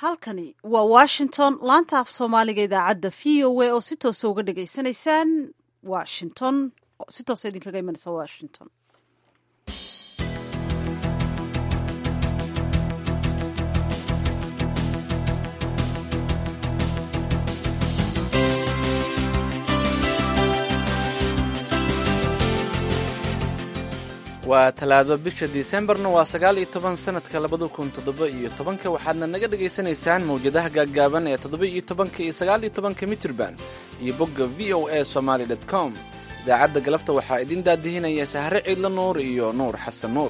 halkani waa washington laanta af soomaaliga idaacadda v o a oo si toosa uga dhagaysanaysaan washington si toosa idinkaga imanaysa washington waa talaado bisha disembarna waa sagaal iyo toban sanadka labada kun toddoba iyo tobanka waxaadna naga dhagaysanaysaan mawjadaha gaaggaaban ee toddoba iyo tobanka iyo sagaal iyo tobanka mitirban iyo bogga v o a somaali dot com idaacadda galabta waxaa idin daadihinaya sahre ciidla nuur iyo nuur xasan nuur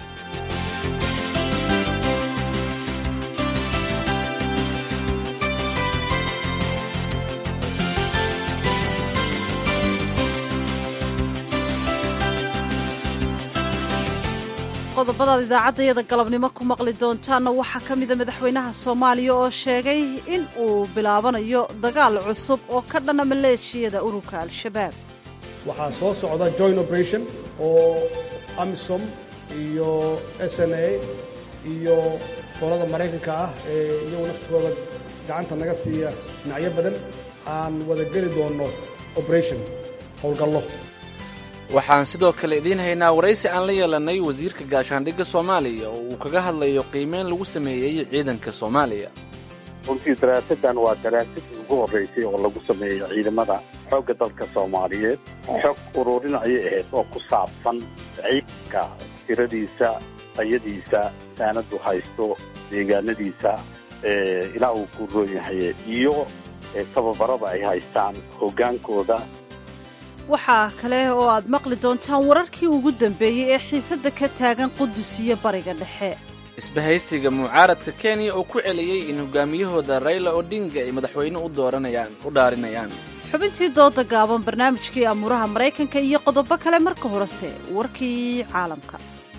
qodobadaad idaacaddayada galabnimo ku maqli doontaanna waxaa ka mida madaxweynaha soomaaliya oo sheegay in uu bilaabanayo dagaal cusub oo ka dhana maleeshiyada ururka al-shabaab waxaa soo socda joint operation oo amisom iyo s n a iyo qolada maraykanka ah ee iyagu naftooda gacanta naga siiya dhinacyo badan aan wada geli doonno operation howlgallo waxaan sidoo kale idiin haynaa waraysi aan la yeelannay wasiirka gaashaandhigga soomaaliya oo uu kaga hadlayo qiimeyn lagu sameeyey ciidanka soomaaliya runtii daraasadan waa daraasadii ugu horraysay oo lagu sameeyo ciidamada xoogga dalka soomaaliyeed xog ururin ayay ahayd oo ku saabsan ciidanka tiradiisa tayadiisa saanadu haysto deegaanadiisa ilaa uu ku roon yahay iyo tababarada ay haystaan hoggaankooda waxaa kale oo aad maqli doontaan wararkii ugu dambeeyey ee xiisadda ka taagan qudus iyo bariga dhexe isbahaysiga mucaaradka kenya oo ku celiyey in hogaamiyahooda rayla odinga ay madaxweyne u dooranayaan u dhaarinayaan xubintii dooda gaaban barnaamijkii amuuraha maraykanka iyo qodobo kale marka horese warkii caalamka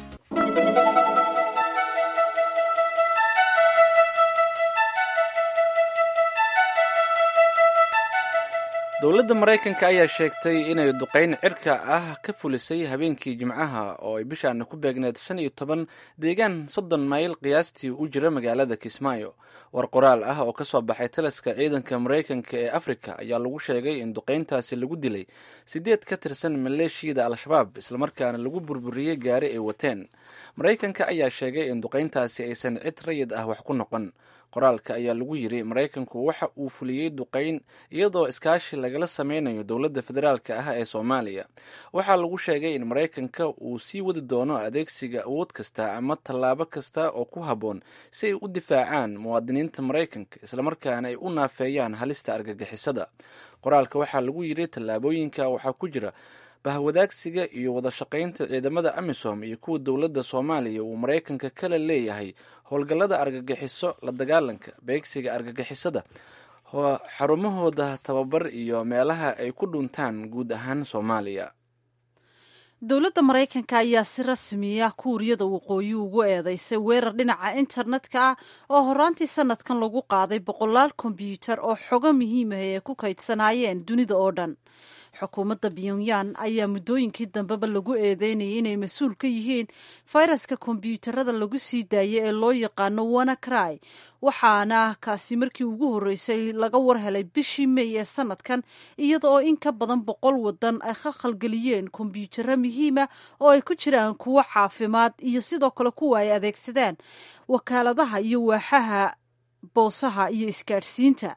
dowladda maraykanka ayaa sheegtay inay duqayn cirka ah ka fulisay habeenkii jimcaha oo ay bishaana ku beegneed shan iyo toban deegaan soddon mayl qiyaastii u jira magaalada kismaayo war qoraal ah oo ka soo baxay taliska ciidanka maraykanka ee afrika ayaa lagu sheegay in duqayntaasi lagu dilay siddeed ka tirsan maleeshiyada al-shabaab islamarkaana lagu burburiyey gaari ay wateen maraykanka ayaa sheegay in duqayntaasi aysan cid rayid ah wax ku noqon qoraalka ayaa lagu yiri maraykanku waxa uu fuliyey duqayn iyadoo iskaashi lagala sameynayo dowladda federaalka ah ee soomaaliya waxaa lagu sheegay in maraykanka uu sii wadi doono adeegsiga awood kasta ama tallaabo kasta oo ku habboon si ay u difaacaan muwaadiniinta maraykanka islamarkaana ay u naafeeyaan halista argagixisada qoraalka waxaa lagu yiri tallaabooyinka waxaa ku jira bahwadaagsiga iyo wada shaqaynta ciidamada amisom iyo kuwa dowladda soomaaliya uu maraykanka kala leeyahay howlgallada argagixiso la dagaalanka beegsiga argagixisada xarumahooda tababar iyo meelaha ay ku dhuntaan guud ahaan soomaaliya dowladda maraykanka ayaa si rasmiya kuuriyada waqooyi ugu eedeysay weerar dhinaca internetka ah oo horaantii sanadkan lagu qaaday boqolaal kombyuutar oo xogo muhiimah ay ku kaydsanaayeen dunida oo dhan xukuumadda pyongyang ayaa muddooyinkii dambeba lagu eedeynayay inay mas-uul ka yihiin fayraska kombyuutarada lagu sii daayay ee loo yaqaano wanacry waxaana kaasi markii ugu horreysay laga war helay bishii mey ee sanadkan iyada oo in ka badan boqol wadan ay khalkhalgeliyeen kombyuutaro muhiima oo ay ku jiraan kuwo caafimaad iyo sidoo kale kuwa ay adeegsadaan wakaaladaha iyo waaxaha boosaha iyo isgaadhsiinta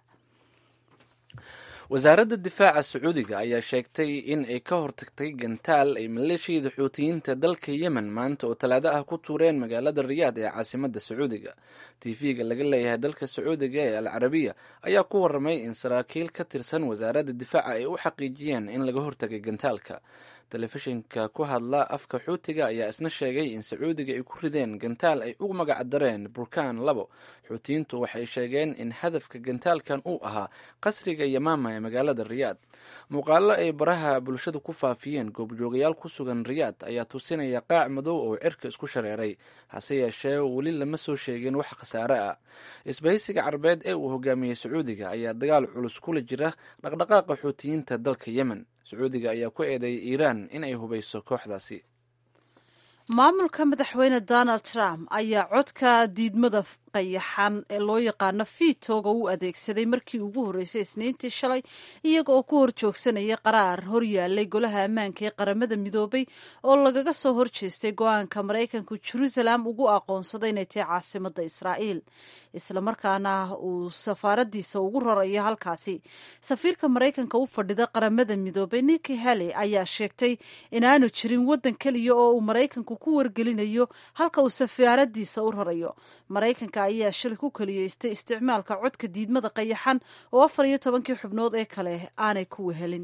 wasaaradda difaaca sacuudiga ayaa sheegtay in ay ka hortagtay gantaal ay maleeshiyada xuutiyiinta dalka yemen maanta oo talaado ah ku tuureen magaalada riyaad ee caasimadda sacuudiga tv-ga laga leeyahay dalka sacuudiga ee al carabiya ayaa ku waramay in saraakiil ka tirsan wasaaradda difaaca ay u xaqiijiyeen in laga hortagay gantaalka telefishinka ku hadla afka xuutiga ayaa isna sheegay in sacuudiga ay ku rideen gantaal ay ugu magac dareen burkaan labo xuutiyiintu waxay sheegeen in hadafka gantaalkan uu ahaa qasriga yamaama ee magaalada riyaad muuqaalo ay baraha bulshada ku faafiyeen goobjoogayaal ku sugan riyaad ayaa tusinaya qaac madow oo cirka isku shareeray hase yeeshee weli lama soo sheegin wax khasaare ah isbahaysiga carbeed ee uu hogaamiyey sacuudiga ayaa dagaal culus kula jira dhaqdhaqaaqa xuutiyiinta dalka yemen sacuudiga ayaa ku eedeeyay iiraan in ay hubayso kooxdaasi maamulka madaxweyne donald trump ayaa codka diidmada qayaxan ee loo yaqaano vitoga u adeegsaday markii ugu horreysay isniintii shalay iyaga oo ku hor joogsanaya qaraar horyaalay golaha ammaanka ee qaramada midoobay oo lagaga soo horjeestay go-aanka maraykanku jerusalem ugu aqoonsaday inay tahay caasimada israa'iil islamarkaana uu safaaradiisa ugu rarayo halkaasi safiirka maraykanka u fadhida qaramada midoobay niki hale ayaa sheegtay inaanu jirin waddan keliya oo uu maraykanku ku wargelinayo halka uu safaaradiisa u rarayo maraykanka ayaa shalay ku keliyeystay isticmaalka codka diidmada qayaxan oo afar iyo tobankii xubnood ee kale aanay ku wehelin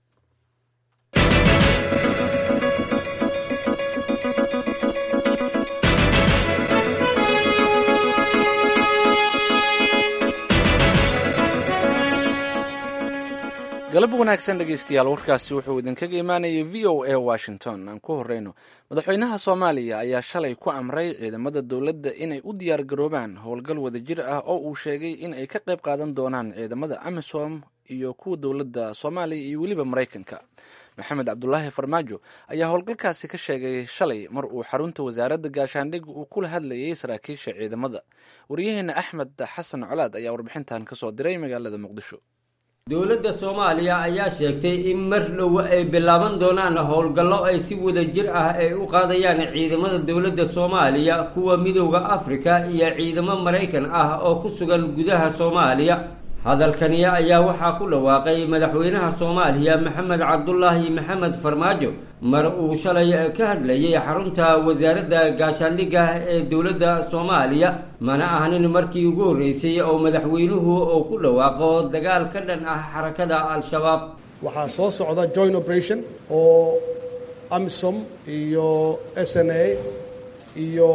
galab wanaagsan dhegeystayaal warkaasi wuxuu idinkaga imaanayay v o a washington aan ku horeyno madaxweynaha soomaaliya ayaa shalay ku amray ciidamada dowladda inay u diyaar garoobaan howlgal wadajir ah oo uu sheegay in ay ka qayb qaadan doonaan ciidamada amisom iyo kuwa dowladda soomaaliya iyo weliba maraykanka maxamed cabdulaahi farmaajo ayaa howlgalkaasi ka sheegay shalay mar uu xarunta wasaaradda gaashaandhig uu kula hadlayay saraakiisha ciidamada waryaheena axmed xasan colaad ayaa warbixintan kasoo diray magaalada muqdisho dowladda soomaaliya ayaa sheegtay in mar dhow ay bilaaban doonaan howlgallo ay si wada jir ah ay u qaadayaan ciidamada dowladda soomaaliya kuwa midooda afrika iyo ciidamo maraykan ah oo ku sugan gudaha soomaaliya hadalkani ayaa waxaa ku dhawaaqay madaxweynaha soomaaliya maxamed cabdulaahi maxamed farmaajo mar uu shalay ka hadlayay xarunta wasaaradda gaashaandhigga ee dowladda soomaaliya mana ahnin markii ugu horreysay oo madaxweynuhu uu ku dhawaaqo dagaal ka dhan ah xarakada al-shabaab waxaa soo socda joint operation oo amisom iyo s n a iyo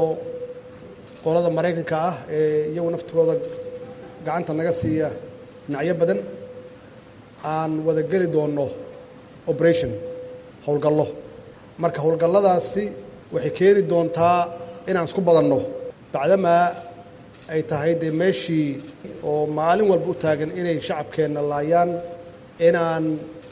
qolada maraykanka ah ee iyagu naftigooda gacanta naga siiya dhinacyo badan aan wada geli doonno operation howlgallo marka howlgalladaasi waxay keeni doontaa inaan isku badanno bacdamaa ay tahay dee meeshii oo maalin walba u taagan inay shacabkeenna laayaan inaan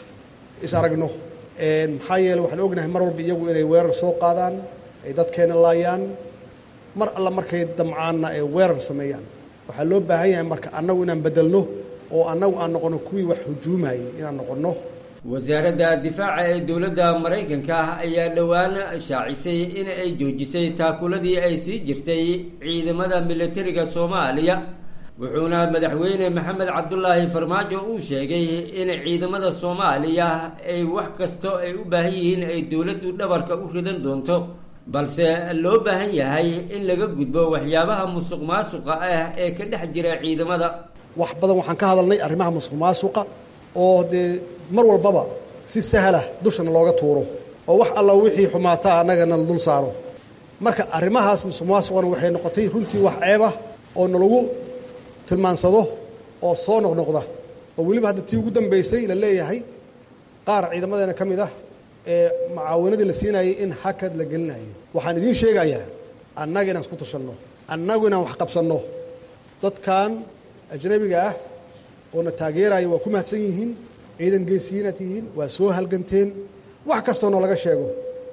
is aragno maxaa yeele waxaan ognahay mar walba iyagu inay weerar soo qaadaan ay dadkeenna laayaan mar alla markay damcaanna ay weerar sameeyaan waxaa loo baahan yahay marka annagu inaan beddelno oo annagu aan noqonno kuwii wax hujuumayay inaan noqonno wasaaradda difaaca ee dowladda maraykanka ah ayaa dhowaan shaacisay in ay joojisay taakuladii ay sii jirtay ciidamada militariga soomaaliya wuxuuna madaxweyne maxamed cabdulaahi farmaajo uu sheegay in ciidamada soomaaliya ay wax kasto ay u baahan yihiin ay dowladdu dhabarka u ridan doonto balse loo baahan yahay in laga gudbo waxyaabaha musuq maasuqa ah ee ka dhex jira ciidamada wax badan waxaan ka hadalnay arrimaha musuq maasuqa oo dee mar walbaba si sahlah dushana looga tuuro oo wax alla wixii xumaataa annagana la dul saaro marka arrimahaas musuq maasuqana waxay noqotay runtii wax ceeb ah oo nalagu tilmaansado oo soo noqnoqda oo weliba hadda tii ugu dambaysay la leeyahay qaar ciidamadeena ka mid ah ee macaawanadii la siinayay in hakad la gelinayo waxaan idiin sheegayaa annaga inaan isku tashanno annagu inaan wax qabsanno dadkan ajnabiga ah oo na taageeraya waa ku mahadsan yihiin ciidan geesiyiinaad tihiin waa soo halganteen wax kastoo noo laga sheego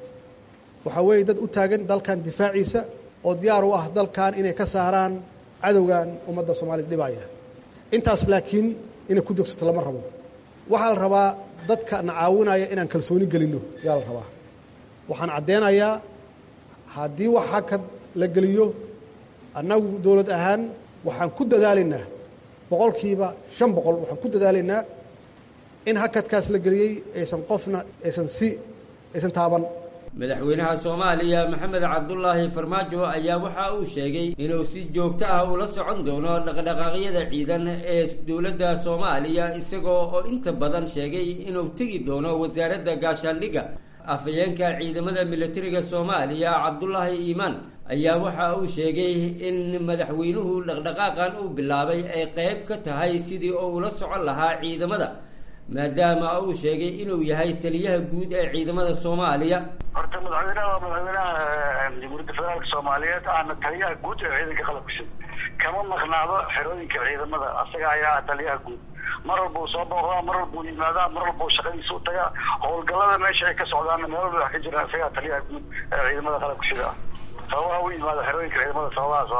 waxaa weeye dad u taagan dalkan difaaciisa oo diyaar u ah dalkan inay ka saaraan cadowgan ummadda soomaaliyad dhibaya intaas laakiin inay ku joogsato lama rabo waxaa la rabaa dadka na caawinaya inaan kalsooni gelinno yaa la rabaa waxaan caddeynayaa haddii wax hakad la geliyo annagu dowlad ahaan waxaan ku dadaalaynaa boqolkiiba shan boqol waxaan ku dadaalaynaa in hakadkaas la geliyey aysan qofna aysan si aysan taaban madaxweynaha soomaaliya maxamed cabdulaahi farmaajo ayaa waxa uu sheegay inuu si joogto ah ula socon doono dhaqdhaqaaqyada ciidan ee dowladda soomaaliya isagoo oo inta badan sheegay inuu tegi doono wasaaradda gaashaandhigga afhayeenka ciidamada militariga soomaaliya cabdulaahi iimaan ayaa waxa uu sheegay in madaxweynuhu dhaqdhaqaaqan uu bilaabay ay qayb ka tahay sidii oo ula socon lahaa ciidamada maadaama uu sheegay inuu yahay taliyaha guud ee ciidamada soomaaliya horta madaxweynaha waa madaxweynaha jamhuuriyadda federaalka soomaaliyeed aana taliyaha guud ee ciidanka qalabka sida kama maqnaado xerooyinka ciidamada asaga ayaa taliyaha guud mar walba uu soo booqdaa mar walba uu yimaadaa mar walba uu shaqadiisa u tagaa howlgallada meesha ay ka socdaana meel walba wax ka jiraan isagaa taliyaha guud ee ciidamada qalabka sida sababaha u yimaado xerooyinka ciidamada sababahaas horta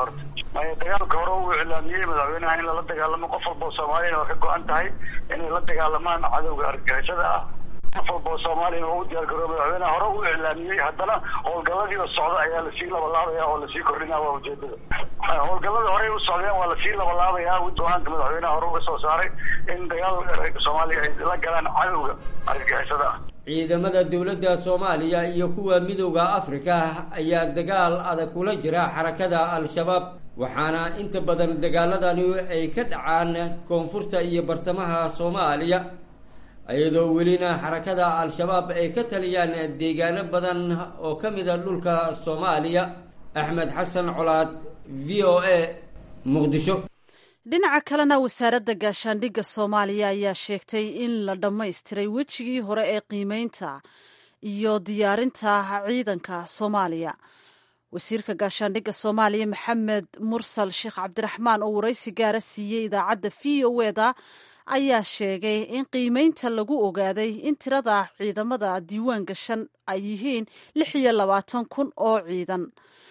maya dagaalka hore uu iclaamiyey madaxweynaha in lala dagaalamo qof walba oo soomaaliyana waa ka go-an tahay inay la dagaalamaan cadowga argagixisada ah qof walba oo soomaaliyana waa u diyaar garoo madaxweynaha hore uu iclaamiyey haddana howlgalladii oo socda ayaa lasii labalaabaya oo lasii kordhinaya waa ujeedada howlgalladii horey u socdeen waa lasii labalaabaya go-aanka madaxweynaha hore uga soo saaray in dagaal soomaaliya ay la galaan cadowga argagixisada ah ciidamada dowladda soomaaliya iyo kuwa midooda afrika ayaa dagaal adag kula jira xarakada al-shabaab waxaana inta badan dagaaladani ay ka dhacaan koonfurta iyo bartamaha soomaaliya iyadoo welina xarakada al-shabaab ay ka taliyaan deegaano badan oo ka mida dhulka soomaaliya axmed xasan colaad v o a muqdisho dhinaca kalena wasaaradda gaashaandhigga soomaaliya ayaa sheegtay in la dhammaystiray wejigii hore ee qiimeynta iyo diyaarinta ciidanka soomaaliya wasiirka gaashaandhigga soomaaliya maxamed mursal sheekh cabdiraxmaan oo waraysi gaara siiyey idaacadda v o eda ayaa sheegay in qiimeynta lagu ogaaday in tirada ciidamada diiwaan gashan ay yihiin lix iyo labaatan kun oo ciidan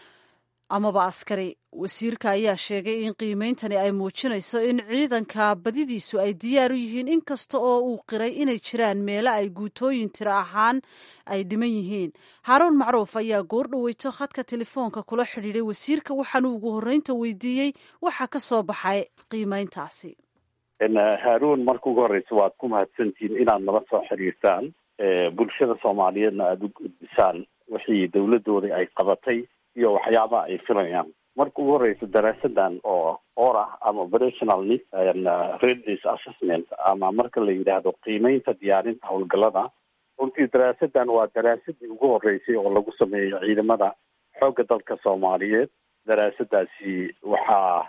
amaba askari wasiirka ayaa sheegay in qiimeyntani ay muujinayso in ciidanka badidiisu ay diyaar u yihiin inkasta oo uu qiray inay jiraan meelo ay guutooyin tiro ahaan ay dhiman yihiin haaruun macruuf ayaa goor dhaweyto khadka telefoonka kula xidhiiday wasiirka waxaanu ugu horreynta weydiiyey waxa ka soo baxay qiimeyntaasi haaruun marka ugu horreysa waad ku mahadsantihiin inaad nala soo xiriirtaan bulshada soomaaliyeedna aada u gudbisaan wixii dowladooda ay qabatay iyo waxyaabaha ay filayaan marka ugu horeysa daraasadan oo orah ama operational readiness assessment ama marka la yidhaahdo qiimeynta diyaarinta howlgalada runtii daraasadan waa daraasadii ugu horeysay oo lagu sameeyo ciidamada xoogga dalka soomaaliyeed daraasadaasi waxaa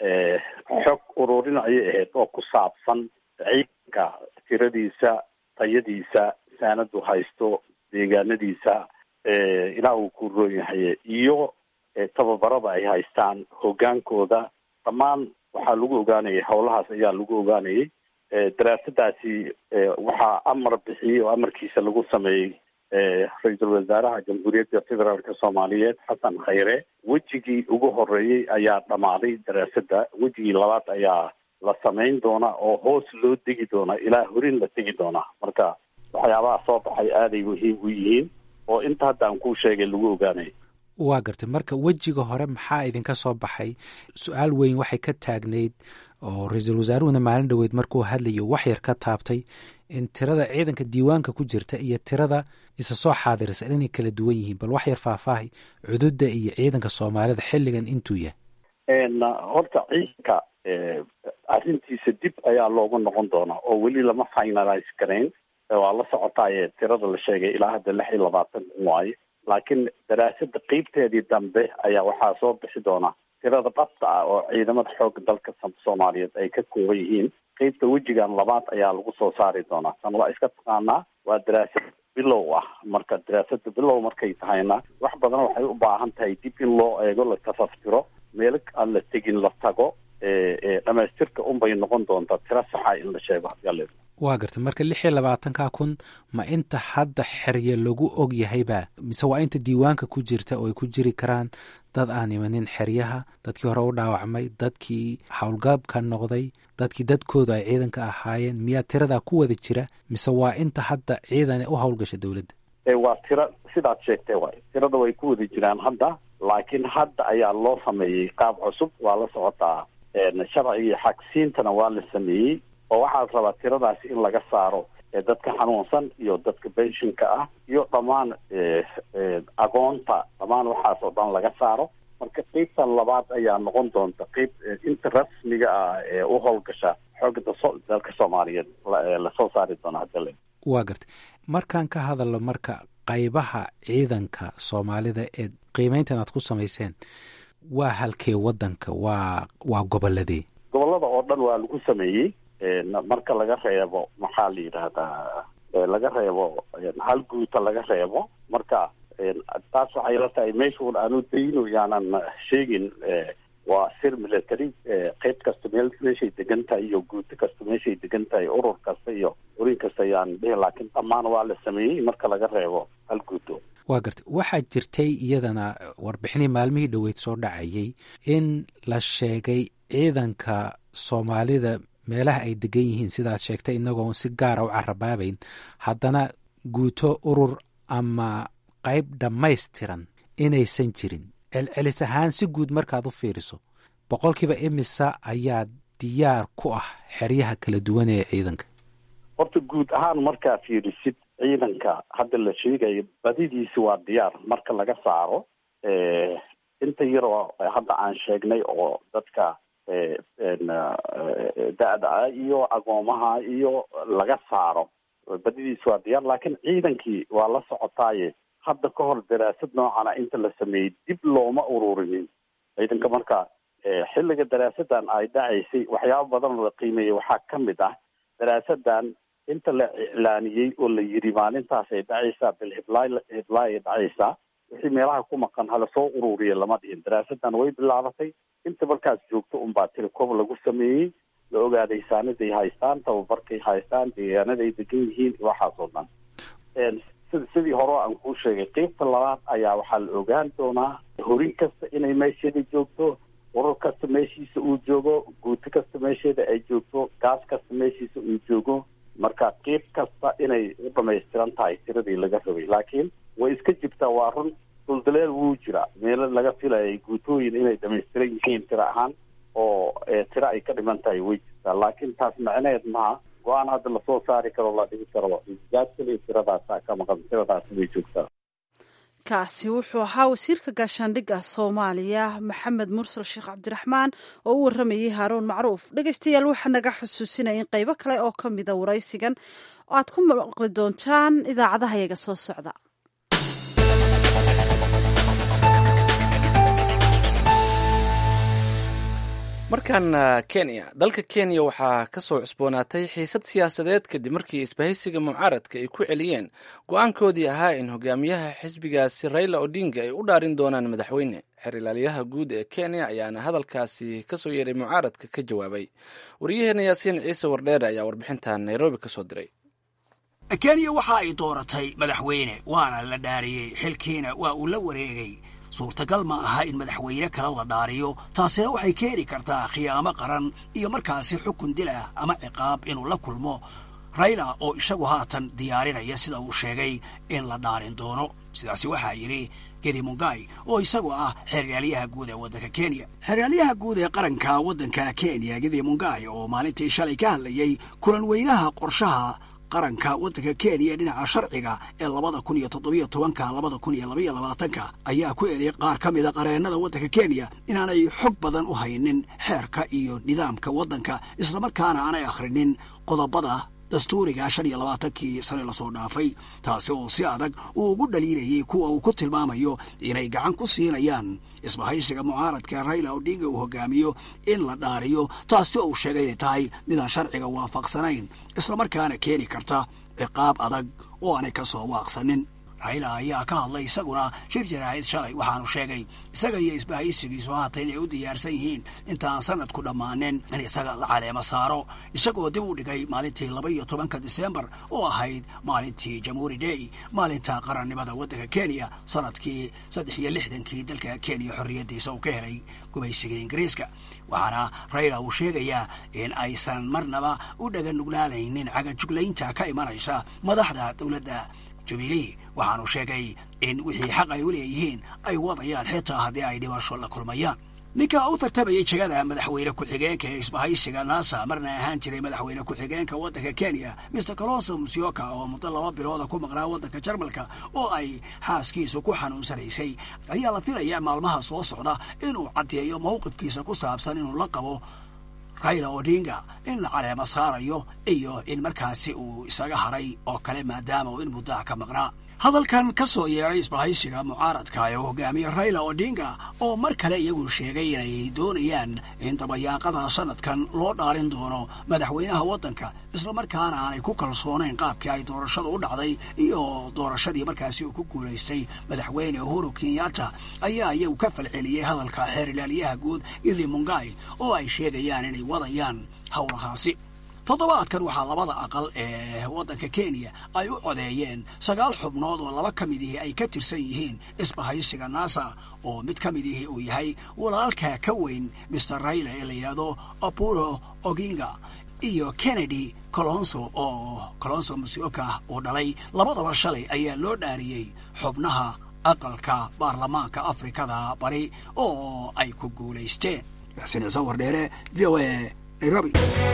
xog ururin ayay ahayd oo ku saabsan ciidanka tiradiisa tayadiisa saanadu haysto deegaanadiisa ilaa uu ku roon yahay iyo tababarada ay haystaan hogaankooda dhammaan waxaa lagu ogaanayay howlahaas ayaa lagu ogaanayay daraasadaasi waxaa amar bixiyey oo amarkiisa lagu sameeyey ra-iisul wasaaraha jamhuuriyadda federaalka soomaaliyeed xasan khayre wejigii ugu horeeyey ayaa dhammaaday daraasada wejigii labaad ayaa la samayn doonaa oo hoos loo degi doonaa ilaa horin la tegi doonaa marka waxyaabaha soo baxay aaday muhiim u yihiin oo inta hadda aan kuu sheegay lagu ogaanay waa gartay marka wejiga hore maxaa idinka soo baxay su-aal weyn waxay ka taagnayd oo ra-iisul wasaaruhuna maalin dhoweyd markuu hadlayo waxyar ka taabtay in tirada ciidanka diiwaanka ku jirta iyo tirada isa soo xaadirisa inay kala duwan yihiin bal waxyar faahfaahay cududa iyo ciidanka soomaalida xilligan intuu yahay horta ciidanka arrintiisa dib ayaa loogu noqon doonaa oo weli lama finalize garayn waa la socotaaye tirada la sheegay ilaa hadda lix iyo labaatan kun waaye laakiin daraasada qeybteedii dambe ayaa waxaa soo bixi doona tirada dhabta ah oo ciidamada xoogga dalka soomaaliyeed ay ka kooban yihiin qeybta wejigan labaad ayaa lagu soo saari doonaa tan waa iska taqaanaa waa daraasad bilow ah marka daraasada bilow markay tahayna wax badan waxay u baahan tahay dib in loo eego la tafaftiro meelo aan la tegin la tago dhamaystirka unbay noqon doontaa tiro saxa in la sheego hadii waa gartay marka lix iyo labaatanka kun ma inta hadda xerya lagu og yahayba mise waa inta diiwaanka ku jirta oo ay ku jiri karaan dad aan imanin xeryaha dadkii hore u dhaawacmay dadkii howlgaabka noqday dadkii dadkooda ay ciidanka ahaayeen miyaa tiradaa ku wada jira mise waa inta hadda ciidan u howlgasha dowladda waa tiro sidaad sheegtay waay tirada way ku wada jiraan hadda laakiin hadda ayaa loo sameeyey qaab cusub waa la socotaa sharcigii xagsiintana waa la sameeyey oo waxaa la rabaa tiradaasi in laga saaro dadka xanuunsan iyo dadka benshinka ah iyo dhammaan agoonta dhammaan waxaas oo dhan laga saaro marka qeybtan labaad ayaa noqon doonta qeyb inta rasmiga ah ee u howlgasha xoogga dalka soomaaliyeed lasoo saari doona hadale waa gartay markaan ka hadalno marka qaybaha ciidanka soomaalida ee qiimeyntan aad ku samayseen waa halkee wadanka waa waa goboladee gobolada oo dhan waa lagu sameeyey marka laga reebo maxaa la yidhaahdaa laga reebo hal guuta laga reebo marka taas waxay la tahay meeshuun aanu dayno yaanan sheegin waa sir military qeyb kasta meel meeshay degan tahay iyo guuto kasta meeshay degan tahay urur kasta iyo urin kasta yaan dhihi laakiin dhammaan waa la sameeyey marka laga reebo hal guuto waa gartay waxaa jirtay iyadana warbixinii maalmihii dhoweyd soo dhacayay in la sheegay ciidanka soomaalida meelaha ay degan yihiin sidaad sheegtay inagoon si gaara u carabaabayn haddana guuto urur ama qayb dhammaystiran inaysan jirin celcelis ahaan si guud markaad u fiiriso boqolkiiba imisa ayaa diyaar ku ah xeryaha kala duwan ee ciidanka horta guud ahaan markaa fiirisid ciidanka hadda la sheegayo badidiisi waa diyaar marka laga saaro inta yaroo hadda aan sheegnay oo dadka da-da ah iyo agoomaha iyo laga saaro badidiisi waa diyaar laakiin ciidankii waa la socotaaye hadda ka hor daraasad noocana inta la sameeyey dib looma ururinin ciidanka marka xilliga daraasadan ay dhacaysay waxyaaba badan oo la qiimeeyey waxaa ka mid ah daraasadan inta la iclaaniyey oo la yidhi maalintaas ay dhacaysaa bil hiblaay hiblaay ay dhacaysaa wixii meelaha ku maqan hala soo ururiya lama dhihin daraasadan way bilaabatay inta markaas joogto unbaa telecob lagu sameeyey la ogaaday saaniday haystaan tababarkay haystaan deegaanaday degan yihiin waxaas oo dhan sid sidii hore aan kuu sheegay qeybta labaad ayaa waxaa la ogaan doonaa horin kasta inay meesheeda joogto urur kasta meeshiisa uu joogo guuto kasta meesheeda ay joogto gaas kasta meeshiisa uu joogo marka qeyb kasta inay u dhamaystiran tahay tiradii laga rabay laakiin way iska jirtaa waa run duldaleel wuu jira meelo laga filayay guutooyin inay dhamaystiran yihiin tiro ahaan oo tiro ay ka dhiman tahay way jirtaa laakiin taas macneed maha go-aan hadda lasoo saari karo la dhigi karo gaad kaliya tiradaasa ka maqan tiradaas way joogtaa kaasi wuxuu ahaa wasiirka gaashaandhigga soomaaliya maxamed mursal sheekh cabdiraxmaan oo u waramayay haaruun macruuf dhegeystayaal waxaa naga xusuusinaya in qaybo kale oo ka mida waraysigan aad ku maqli doontaan idaacadaha yaga soo socda markaana kenya dalka kenya waxaa ka soo cusboonaatay xiisad siyaasadeed kadib markii isbahaysiga mucaaradka ay ku celiyeen go-aankoodii ahaa in hogaamiyaha xisbigaasi raila odinga ay u dhaarin doonaan madaxweyne xer ilaaliyaha guud ee kenya ayaana hadalkaasi kasoo yeeray mucaaradka ka jawaabay wariyaheena yaasiin ciise wardheere ayaa warbixintan nairobi kasoo diray kenya waxa ay dooratay madaxweyne waana la dhaariyey xilkiina waa uu la wareegay suurtagal ma aha in madaxweyne kale la dhaariyo taasina waxay keeni kartaa khiyaamo qaran iyo markaasi xukun dil ah ama ciqaab inuu la kulmo rayla oo isagu haatan diyaarinaya sida uu sheegay in la dhaarin doono sidaasi waxaa yidhi gedi mungai oo isagu ah xeeryaaliyaha guud ee waddanka kenya xeeryaaliyaha guud ee qaranka waddanka kenya gedi mungai oo maalintii shalay ka hadlayey kulan weynaha qorshaha qaranka waddanka kenya dhinaca sharciga ee labada kun iyo toddobiyo tobanka labada kun iyo labaiyo labaatanka ayaa ku eeday qaar ka mida qareennada waddanka kenya inaanay xog badan u haynin xeerka iyo nidaamka waddanka islamarkaana aanay akhrinin qodobada dastuuriga shan iyo labaatankii sane lasoo dhaafay taasi oo si adag uu ugu dhaliilayay kuwa uu ku tilmaamayo inay gacan ku siinayaan isbahaysiga mucaaradka rayla odinga uu hogaamiyo in la dhaariyo taasi oo uu sheegay inay tahay midaan sharciga waafaqsanayn islamarkaana keeni karta ciqaab adag oo aanay ka soo waaqsanin rayla ayaa ka hadlay isaguna shir jaraahid shalay waxaanu sheegay isaga iyo isbahaysigiisu haatan inay u diyaarsan yihiin intaan sanadku dhammaanin in isaga la caleemo saaro isagoo dib u dhigay maalintii laba iyo tobanka disembar oo ahayd maalintii jamhuuri day maalinta qarannimada waddanka kenya sanadkii saddex iyo lixdankii dalka kenya xorriyaddiisa uu ka helay gumaysiga ingiriiska waxaana rayla uu sheegayaa in aysan marnaba u dhaganuglaanaynin cagajuglaynta ka imanaysa madaxda dowladda jubilee waxaanu sheegay in wixii xaq ay u leeyihiin ay wadayaan xitaa haddii ay dhibasho la kulmayaan ninka u tartamayay jegada madaxweyne ku-xigeenka ee isbahaysiga naasa marna ahaan jiray madaxweyne ku-xigeenka waddanka kenya mister colonso musyoka oo muddo laba bilooda ku maqnaa waddanka jarmalka oo ay xaaskiisu ku xanuunsanaysay ayaa la filayaa maalmaha soo socda inuu caddeeyo mowqifkiisa ku saabsan inuu la qabo rayla odinga in la caleemo saarayo iyo in markaasi uu isaga haray oo kale maadaama uu in muddaha ka maqnaa hadalkan ka soo yeeray isbahaysiga mucaaradka ee uu hogaamiye rayla odinga oo mar kale iyagu sheegay inay doonayaan in dabayaaqada sanadkan loo dhaarin doono madaxweynaha waddanka islamarkaana aanay ku kalsoonayn qaabkii ay doorashadu u dhacday iyo doorashadii markaasi uu ku guulaystay madaxweyne uhuru kenyatta ayaa iyagu ka falceliyey hadalka xeer ilaaliyaha guud ili mungai oo ay sheegayaan inay wadayaan howlahaasi toddobaadkan waxaa labada aqal ee waddanka kenya ay u codeeyeen sagaal xubnood oo laba ka mid ihi ay ka tirsan yihiin isbahaysiga nasa oo mid ka mid ihi uu yahay walaalka ka weyn mister rayle ee la yidhaahdo apuro oginga iyo kennedy colonso oo colonso musioka uu dhalay labadaba shalay ayaa loo dhaariyey xubnaha aqalka baarlamaanka afrikada bari oo ay ku guulaysteen maxsine sawar dheere v o a nairobi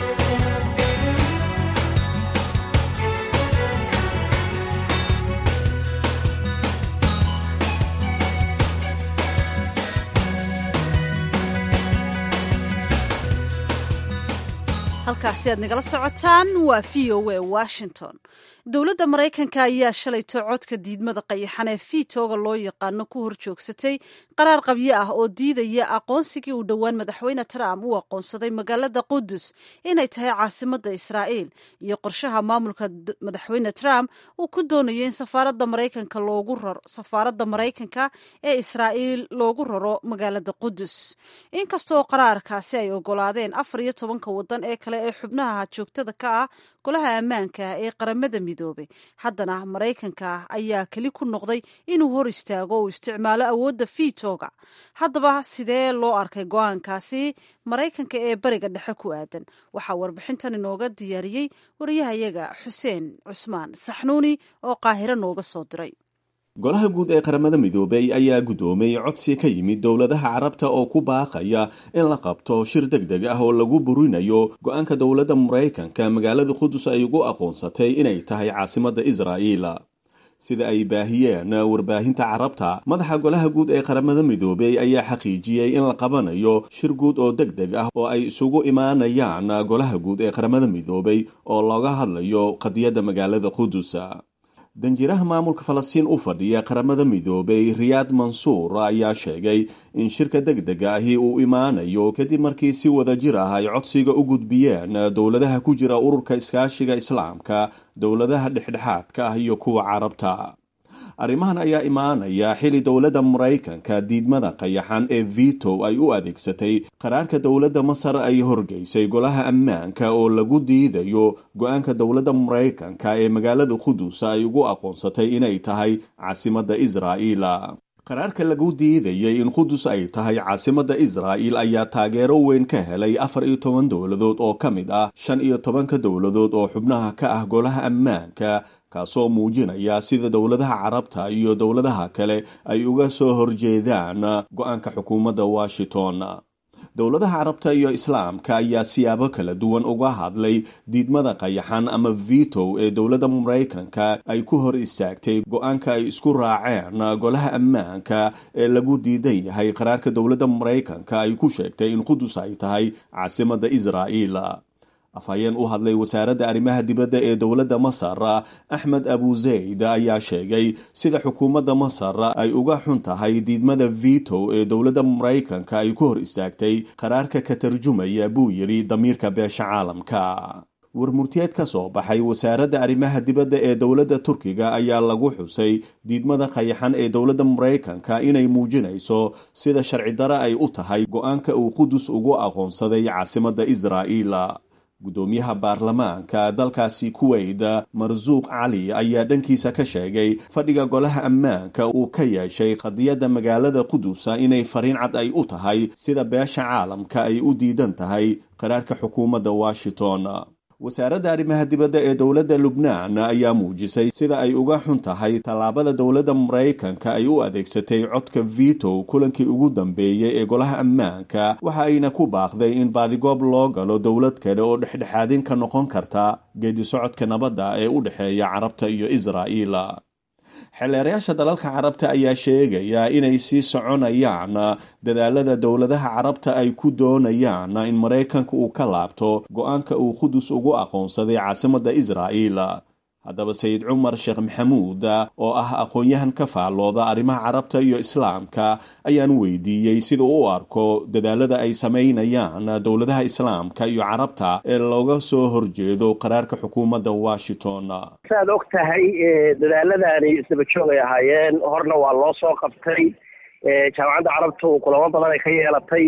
halkaasi aad nagala socotaan waa v o a washington dowladda maraykanka ayaa shalayto codka diidmada qayaxan ee fiitooga loo yaqaano ku hor joogsatay qaraar qabyo ah oo diidaya aqoonsigii uu dhowaan madaxweyne trump uu aqoonsaday magaalada qudus inay tahay caasimadda israa'iil iyo qorshaha maamulka madaxweyne trump uu ku doonayo in safaaradda maraykanka loogu raro safaaradda maraykanka ee israa'iil loogu raro magaalada qudus inkastoo qaraarkaasi ay ogolaadeen afar iyo tobanka wadan ee kale ee xubnaha joogtada ka ah golaha ammaanka ee qaramada midoobay haddana maraykanka ayaa keli ku noqday inuu hor istaago uu isticmaalo awoodda fiitooga haddaba sidee loo arkay go-aankaasi maraykanka ee bariga dhexe ku aadan waxaa warbixintan inooga diyaariyey wariyahayaga xuseen cusmaan saxnuuni oo qaahiro nooga soo diray golaha guud ee qaramada midoobey ayaa guddoomay codsi ka yimid dowladaha carabta oo ku baaqaya in la qabto shir deg deg ah oo lagu burinayo go-aanka dowladda maraykanka magaalada qudus ay ugu aqoonsatay inay tahay caasimadda israa'iil sida ay baahiyeen warbaahinta carabta madaxa golaha guud ee qaramada midoobey ayaa xaqiijiyey in la qabanayo shir guud oo deg deg ah oo ay isugu imaanayaan golaha guud ee qaramada midoobey oo looga hadlayo qadiyadda magaalada qudus danjiraha maamulka falastiin u fadhiya qaramada midoobay riyaad mansuur ayaa sheegay in shirka deg dega ahi uu imaanayo kadib markii si wada jir ah ay codsiga u gudbiyeen dowladaha ku jira ururka iskaashiga islaamka dowladaha dhexdhexaadka ah iyo kuwa carabta arrimahan ayaa imaanaya xili dowladda maraykanka diidmada qayaxan ee vito ay u adeegsatay qaraarka dowladda masar ay horgeysay golaha ammaanka oo lagu diidayo go-aanka dowladda maraykanka ee magaalada qudus ay ugu aqoonsatay inay tahay caasimadda israa'iil qaraarka lagu diidayay in qudus ay tahay caasimadda israa'iil ayaa taageero weyn ka helay afar iyo toban dowladood oo ka mid ah shan iyo tobanka dowladood oo xubnaha ka ah golaha ammaanka kaasoo muujinaya sida dowladaha carabta iyo dowladaha kale ay uga soo horjeedaan go-aanka xukuumadda washington dowladaha carabta iyo islaamka ayaa siyaabo kala duwan uga hadlay diidmada qayaxan ama vito ee dowladda maraykanka ay ku hor istaagtay go-aanka ay isku raaceen golaha ammaanka ee lagu diidan yahay qaraarka dowladda maraykanka ay ku sheegtay in qudus ay tahay caasimadda israa'iil afhayeen u hadlay wasaaradda arrimaha dibadda ee dowladda masar axmed abu zayd ayaa sheegay sida xukuumadda masar ay uga xun tahay diidmada vito ee dowladda maraykanka ay ku hor istaagtay qaraarka ka tarjumaya buu yidhi damiirka beesha caalamka warmurtiyeed ka soo baxay wasaaradda arrimaha dibadda ee dowladda turkiga ayaa lagu xusay diidmada qayaxan ee dowladda maraykanka inay muujinayso sida sharci dare ay u tahay go-aanka uu qudus ugu aqoonsaday caasimadda israa'iil guddoomiyaha baarlamaanka dalkaasi kuweyt marsuuq cali ayaa dhankiisa ka sheegay fadhiga golaha ammaanka uu ka yeeshay qadiyadda magaalada qudusa inay fariin cad ay u tahay sida beesha caalamka ay u diidan tahay qaraarka xukuumadda washington wasaaradda arrimaha dibadda ee dowladda lubnaan ayaa muujisay sida ay uga xun tahay tallaabada dowladda maraykanka ay u adeegsatay codka vito kulankii ugu dambeeyey ee golaha ammaanka waxa ayna ku baaqday in baadigoob loo galo dowlad kale oo dhexdhexaadin ka noqon karta geedi socodka nabadda ee u dhexeeya carabta iyo israa'iil xeelleerayaasha dalalka carabta ayaa sheegaya inay sii soconayaan dadaalada dowladaha carabta ay ku doonayaan in maraykanka uu ka laabto go-aanka uu qudus ugu aqoonsaday caasimadda israa'iil haddaba sayid cumar sheekh maxamuud oo ah aqoon-yahan ka faallooda arrimaha carabta iyo islaamka ayaan weydiiyey sida u arko dadaalada ay samaynayaan dowladaha islaamka iyo carabta ee looga soo horjeedo qaraarka xukuumadda washington saaad og tahay dadaaladani isdaba joog ay ahaayeen horna waa loo soo qabtay jaamacadda carabtu kulamo badan ay ka yeelatay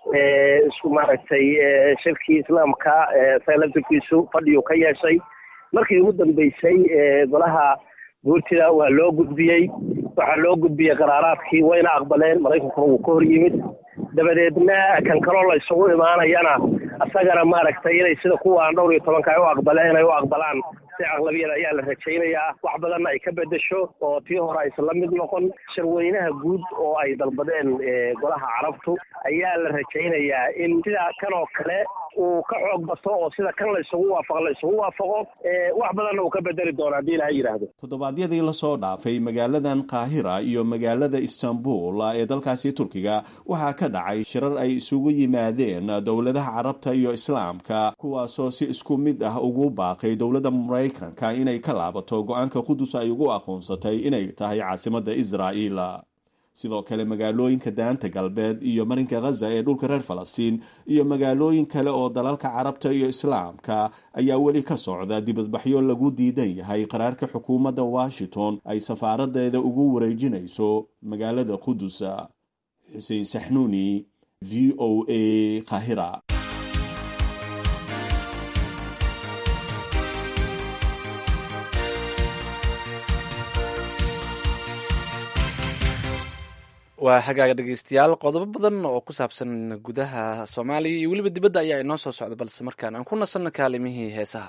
isku maaragtay shirkii islaamka isaga laftirkiisu fadhiyuu ka yeeshay markii ugu dambeysay golaha guurtida waa loo gudbiyey waxaa loo gudbiyey qaraaraadkii wayna aqbaleen maraykankuna wuu ka hor yimid dabadeedna kan kaloo la isugu imaanayana isagana maaragtay inay sida kuwaan dhowr iyo tobanka ay u aqbaleen inay u aqbalaan si aqlabiyada ayaa la rajaynayaa wax badanna ay ka bedesho oo tii hore aysan la mid noqon shirweynaha guud oo ay dalbadeen golaha carabtu ayaa la rajaynayaa in sida kan oo kale uu ka xoog bato oo sida kan la isugu waafaqo la isugu waafaqo wax badanna uu ka bedeli doono haddii ilaha yidhaahdo toddobaadyadii lasoo dhaafay magaaladan qaahira iyo magaalada istanbul ee dalkaasi turkiga waxaa ka dhacay shirar ay isugu yimaadeen dowladaha carabta iyo islaamka kuwaasoo si isku mid ah ugu baaqay dowladda maraykanka inay ka laabato go-aanka qudus ay ugu aqoonsatay inay tahay caasimada israa'iil sidoo kale magaalooyinka daanta galbeed iyo marinka khaza ee dhulka reer falastiin iyo magaalooyin kale oo dalalka carabta iyo islaamka ayaa weli ka socda dibadbaxyo lagu diidan yahay qaraarka xukuumadda washington ay safaaradeeda ugu wareejinayso magaalada qudus xuseen saxnuuni v o a qahira waa xagaaga dhegeystayaal qodobo badan oo ku saabsan gudaha soomaaliya iyo weliba dibadda ayaa inoo soo socda balse markaan aan ku nasanno kaalimihii heesaha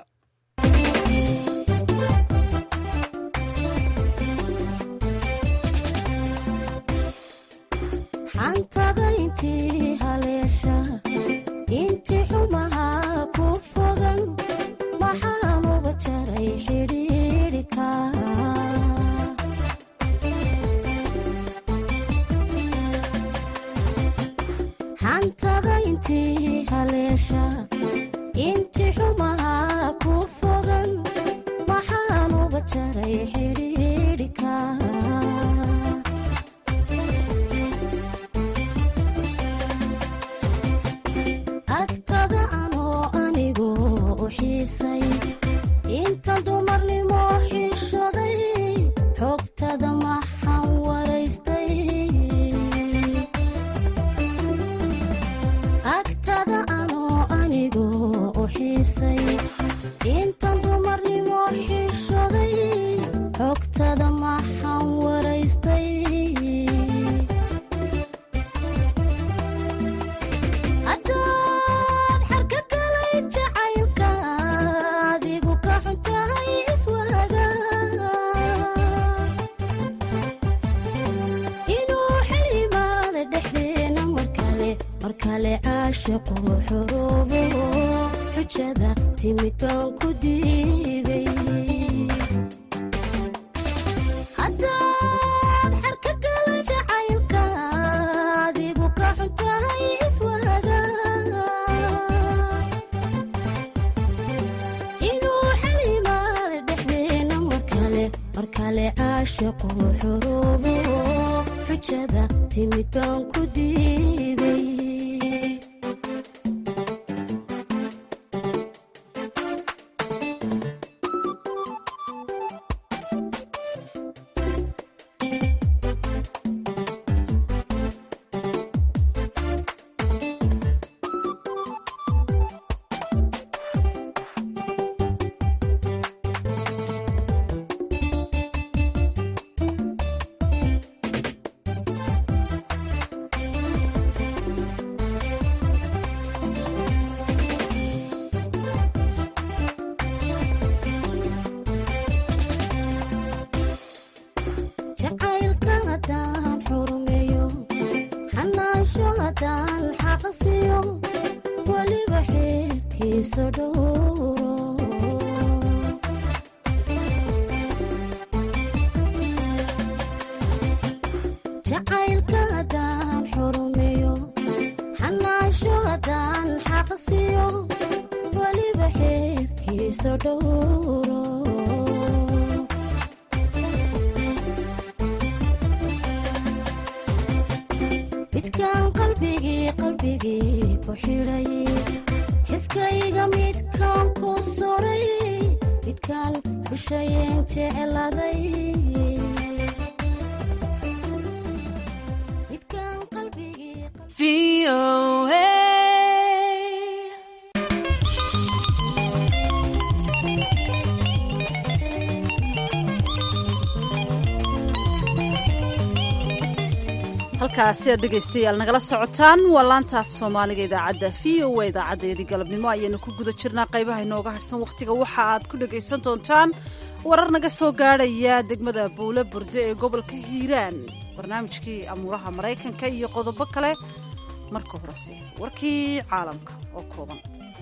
halkaasi aad dhegaystayaal nagala socotaan waa laanta af soomaaliga idaacadda v o a idaacadeedii galabnimo ayaanu ku guda jirnaa qaybaha inooga harsan wakhtiga waxa aad ku dhagaysan doontaan warar naga soo gaadhaya degmada buule burde ee gobolka hiiraan barnaamijkii amuuraha maraykanka iyo qodobo kale marka horese warkii caalamka oo kooban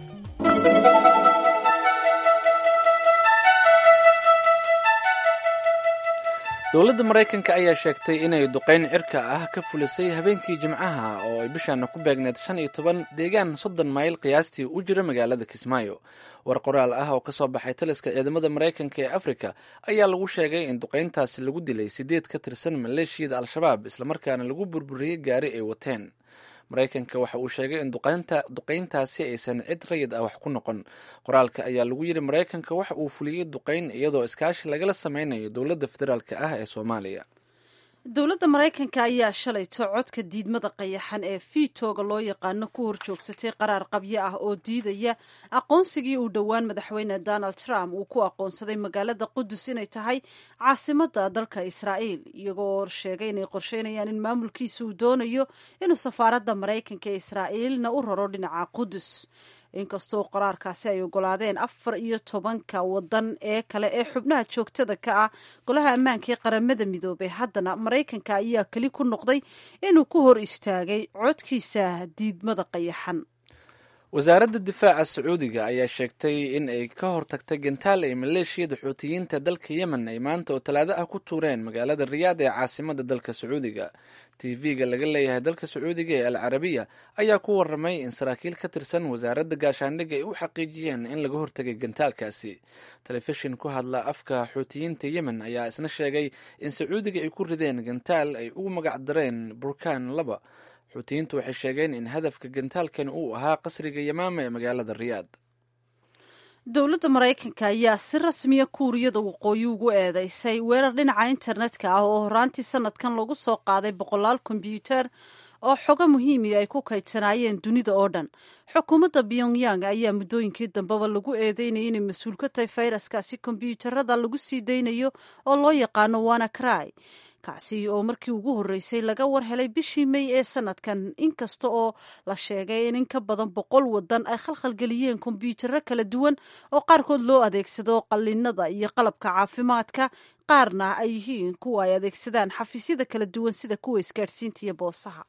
dowladda maraykanka ayaa sheegtay inay duqayn cirka ah ka fulisay habeenkii jimcaha oo ay bishaana ku beegneed shan iyo toban deegaan soddon mayl qiyaastii u jira magaalada kismaayo war qoraal ah oo kasoo baxay taliska ciidamada maraykanka ee afrika ayaa lagu sheegay in duqayntaasi lagu dilay sideed ka tirsan maleeshiyada al-shabaab islamarkaana lagu burburiyey gaari ay wateen maraykanka waxa uu sheegay in duqayntaasi aysan cid rayid ah wax ku noqon qoraalka ayaa lagu yidhi maraykanka waxa uu fuliyey duqayn iyadoo iskaashi lagala sameynayo dowladda federaalk ah ee soomaaliya dowladda maraykanka ayaa shalayto codka diidmada qayaxan ee fiitooga loo yaqaano ku horjoogsatay qaraar qabyo ah oo diidaya aqoonsigii uu dhowaan madaxweyne donald trump uu ku aqoonsaday magaalada qudus inay tahay caasimada dalka israa'iil iyagoo sheegay inay qorsheynayaan in maamulkiisa uu doonayo inuu safaaradda maraykanka ee israa'iilna u raro dhinaca qudus inkastoo qaraarkaasi ay ogolaadeen afar iyo tobanka wadan ee kale ee xubnaha joogtada ka ah golaha ammaanka ee qaramada midoobay haddana maraykanka ayaa keli ku noqday inuu ku hor istaagay codkiisa diidmada qayaxan wasaaradda difaaca sacuudiga ayaa sheegtay in ay ka hortagtay gantaal ay maleeshiyada xuutiyiinta dalka yemen ay maanta oo talaado ah ku tuureen magaalada riyaad ee caasimada dalka sacuudiga tv-ga laga leeyahay dalka sacuudiga ee al carabiya ayaa ku waramay in saraakiil ka tirsan wasaaradda gaashaandhigga ay u xaqiijiyeen in laga hortagay gantaalkaasi telefishin ku hadla afka xuutiyiinta yemen ayaa isna sheegay in sacuudiga ay ku rideen gantaal ay ugu magacdareen burkaan laba xuutiyiintu waxay sheegeen in hadafka gantaalkan uu ahaa qasriga yamaama ee magaalada riyaad dowladda maraykanka ayaa si rasmiya kuuriyada waqooyi ugu eedeysay weerar dhinaca internetka ah oo horaantii sanadkan lagu soo qaaday boqolaal kombyuutar oo xogo muhiimi ay ku kaydsanaayeen dunida oo dhan xukuumadda pyongyang ayaa muddooyinkii dambeba lagu eedeynayay inay mas-uul ka tahay fayraskaasi kombyuutarada lagu sii daynayo oo loo yaqaano wanacry kaasi oo markii ugu horreysay laga war helay bishii may ee sanadkan inkasta oo la sheegay in in ka badan boqol wadan ay khalkhalgeliyeen kombyuutaro kala duwan oo qaarkood loo adeegsado qallinada iyo qalabka caafimaadka qaarna ay yihiin kuwa ay adeegsadaan xafiisyada kala duwan sida kuwa isgaadhsiinta iyo boosaha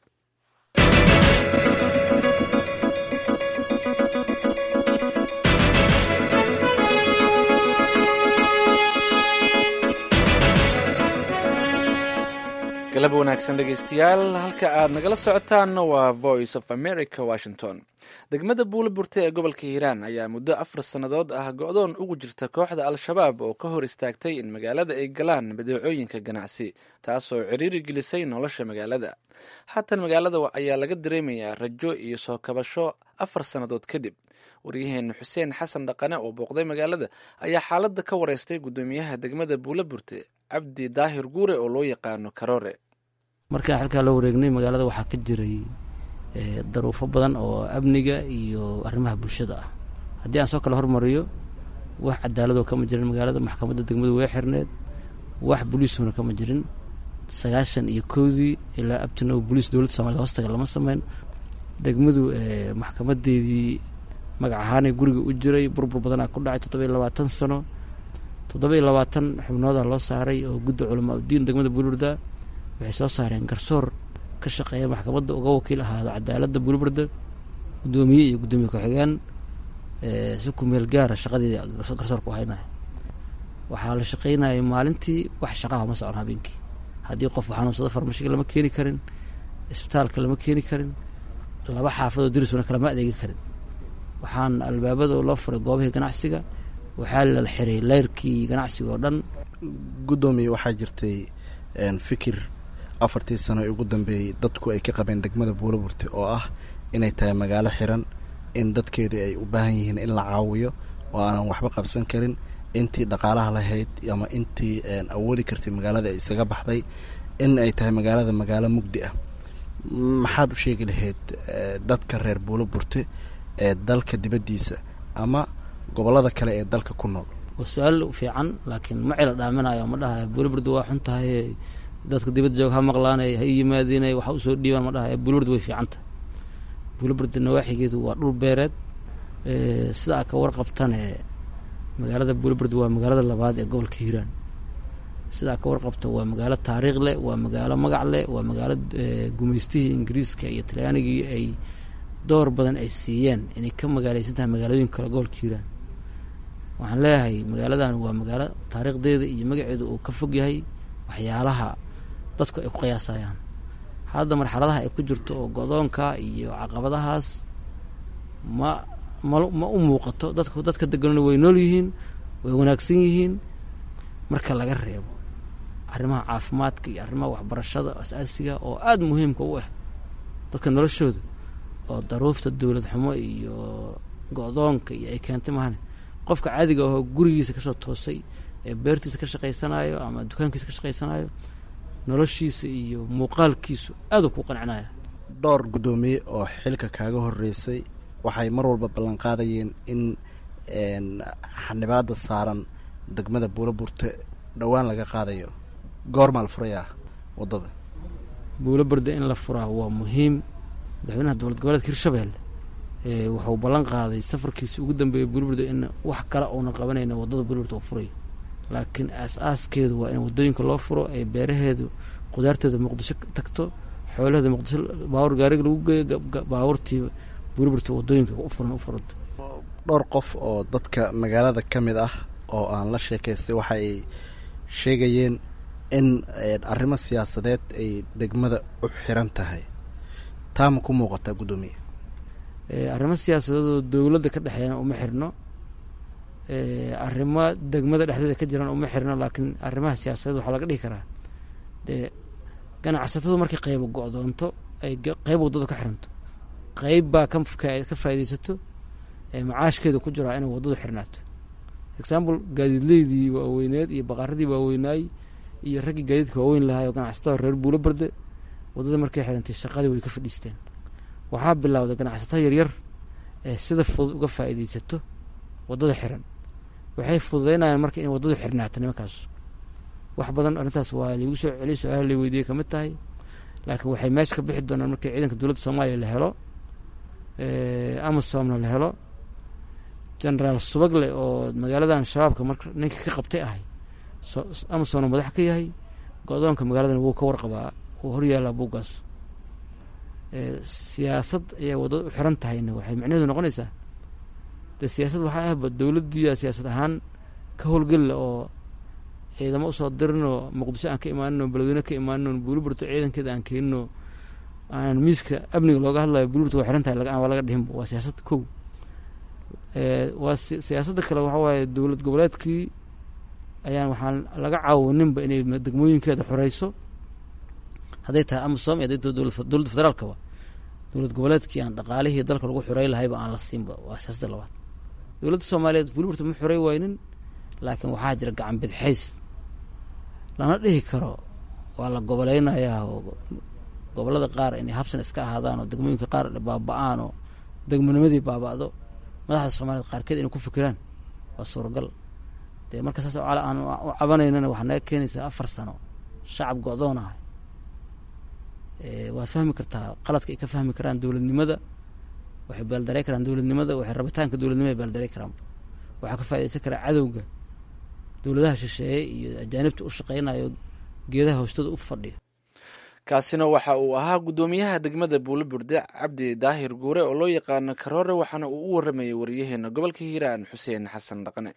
galab wanaagsan dhegaystayaal halka aad nagala socotaanna waa voice of america washington degmada buule burte ee gobolka hiiraan ayaa muddo afar sannadood ah go-doon ugu jirta kooxda al-shabaab oo ka hor istaagtay in magaalada ay galaan badeecooyinka ganacsi taasoo ciriiri gelisay nolosha magaalada haatan magaalada ayaa laga dareemayaa rajo iyo soo kabasho afar sannadood kadib waryaheena xuseen xasan dhaqane oo booqday magaalada ayaa xaaladda ka wareystay guddoomiyaha degmada buule burte cabdi daahir guure oo loo yaqaano karoore markaan xilkaa loo wareegnay magaalada waxaa ka jiray daruufo badan oo amniga iyo arrimaha bulshada ah haddii aan soo kale hormariyo wax cadaaladoo kama jirin magaalada maxkamadda degmadu way xirneed wax boliisuna kama jirin sagaashan iyo kowdii ilaa abtinow boliis dowladda somalida hoostaga lama sameyn degmadu maxkamadeedii magac ahaanay guriga u jiray burbur badanaa ku dhacay toddoba iyo labaatan sano toddoba iyo labaatan xubnooda loo saaray oo gudda culamaa udiin degmada buulburda waxay soo saareen garsoor ka shaqeeya maxkamadda uga wakiil ahaado cadaaladda buulburda guddoomiye iyo guddoomiye ku-xigeen si ku meel gaara shaqadeeda garsoorka u haynaya waxaa la shaqaynayay maalintii wax shaqaha ma socon habeenkii haddii qof xanuunsado farmashiga lama keeni karin isbitaalka lama keeni karin laba xaafadoo dirisuna kalama adeegi karin waxaan albaabada loo furay goobihii ganacsiga waxaa la xiray leyrkii ganacsiga oo dhan guddoomiye waxaa jirtay fikir afartii sano ee ugu dambeeyey dadku ay ka qabeen degmada buulaburte oo ah inay tahay magaalo xiran in dadkeedu ay u baahan yihiin in la caawiyo oo aanan waxba qabsan karin intii dhaqaalaha lahayd ama intii awoodi kartay magaalada ay isaga baxday in ay tahay magaalada magaalo mugdi ah maxaad u sheegi lahayd dadka reer buulo burte ee dalka dibaddiisa ama gobollada kale ee dalka ku nool waa su-aal fiican laakiin ma cila dhaaminayo ma dhahayo buuliburda waa xun tahay dadka dibadda joog ha maqlaanay ha yimaadinay waxa usoo dhiibaan ma dhahayo buuliburda way fiican tahay buuliburda nawaaxigeedu waa dhul beereed sida a ka warqabtane magaalada buuliburda waa magaalada labaad ee gobolka hiiraan sidaa ka warqabta waa magaalo taariikh leh waa magaalo magac leh waa magaalo gumaystihii ingiriiska iyo talyaanigii ay door badan ay siiyeen inay ka magaaleysan tahay magaalooyin kale gobolka hiiraan waxaan leeyahay magaaladan waa magaalo taariikhdeeda iyo magaceedu uu ka fog yahay waxyaalaha dadku ay ku qiyaasayaan hadda marxaladaha ay ku jirto oo godoonka iyo caqabadahaas ma ma ma u muuqato dadku dadka deganona way nool yihiin way wanaagsan yihiin marka laga reebo arrimaha caafimaadka iyo arrimaha waxbarashada asaasiga oo aada muhiimka u ah dadka noloshooda oo daruufta dowlad xumo iyo go-doonka iyo ay keentay mahane qofka caadiga ahoo gurigiisa kasoo toosay ee beertiisa ka shaqaysanayo ama dukaankiisa ka shaqaysanayo noloshiisa iyo muuqaalkiisu aada u ku qancinaya dhowr guddoomiye oo xilka kaaga horreysay waxay mar walba ballan qaadayeen in xanibaada saaran degmada buulo burte dhowaan laga qaadayo goormaa la furayaa waddada buulo burda in la furaa waa muhiim madaxweynaha dowlad goboleedka hirshabelle wuxuu ballan qaaday safarkiisi ugu dambeeyay buulo burda in wax kale uuna qabanayna waddada buulo burda uu furay laakiin aas-aaskeedu waa in waddooyinka loo furo ee beeraheedu qudaarteeda muqdisho tagto xoolaheeda muqdisho baawur gaariga lagu geeyo baawurtii buulo burta waddooyinka u furan u furanta dhowr qof oo dadka magaalada ka mid ah oo aan la sheekaystay waxa ay sheegayeen in arrimo siyaasadeed ay degmada u xiran tahay taama ku muuqataa guddoomiye arrimo siyaasadeedoo dowladda ka dhexeeyana uma xirno arrimo degmada dhexdeeda ka jiraan uma xirno laakiin arrimaha siyaasadeed waxaa laga dhihi karaa dee ganacsatadu markay qaybo go-doonto ay qayb waddada ka xiranto qayb baa ka ka faaidaysato macaashkeeda ku jiraa inay waddadu xirnaato example gaadiidleydii waaweyneed iyo baqaaradii waaweynaay iyo raggii gaadiidka waaweyn lahaay oo ganacsatada reer buulo barde waddada markay xirantay shaqadii way ka fadhiisteen waxaa bilowday ganacsatada yaryar ee sida fudud uga faa'iidaysato waddada xiran waxay fududeynayaan marka in waddadu xirnaato nimankaas wax badan arrintaas waa laigu soo celiy su-aalaha la weydiiyey kamid tahay laakiin waxay meesha ka bixi doonaan markii ciidanka dowladda soomaaliya la helo amazomna la helo genaraal subagle oo magaaladan shabaabka marka ninka ka qabtay ahay amazonna madax ka yahay go-doonka magaaladan wuu ka warqabaa wuu horyaallaa buuggaas siyaasad ayaa waddada u xiran tahayna waxay micnaheedu noqonaysaa dee siyaasad waxaa ahba dowladdiia siyaasad ahaan ka howlgelila oo ciidamo usoo dirinoo muqdisho aan ka imaaninoo beledweyne ka imaaninoo buuliburto ciidankeeda aan keeninoo aan miiska amniga looga hadlayo buuliburto waa xiran tahay waa laga dhihinba waa siyaasad kow waa siyaasadda kale waxa waaye dowlad goboleedkii ayaan waxaan laga caawininba inay degmooyinkeeda xoreyso hadday tahay amasom iyo hadday tahay dowladda federaalkaba dowlad goboleedkii aan dhaqaalihii dalka lagu xorey lahayba aan la siinba waa siyaasadda labaad dowladda soomaaliyeed buliburta ma xorey waynin laakiin waxaa jira gacan bidxays lana dhihi karo waa la goboleynayaa oo gobollada qaar inay habsan iska ahaadaan oo degmooyinka qaar baaba-aan oo degmonimadii baaba-do madaxda soomaaliyed qaarkeed inay ku fikiraan waa suuragal dee marka saas oo cale aan u cabanaynana waxaa naga keenaysaa afar sano shacab go-doon ah waad fahmi kartaa qaladka ay ka fahmi karaan dowladnimada waxay baaldaray karaan dowladnimada waxay rabitaanka dowladnimada ay baaldaray karaan waxaa ka faa'idaysan karaa cadowga dowladaha shisheeye iyo ajaanibta u shaqeynayo geedaha hoostooda u fadhiya kaasina waxa uu ahaa guddoomiyaha degmada buulo burde cabdi daahir guure oo loo yaqaano karoore waxaana uu u waramayay waryaheena gobolka hiiraan xuseen xasan dhaqane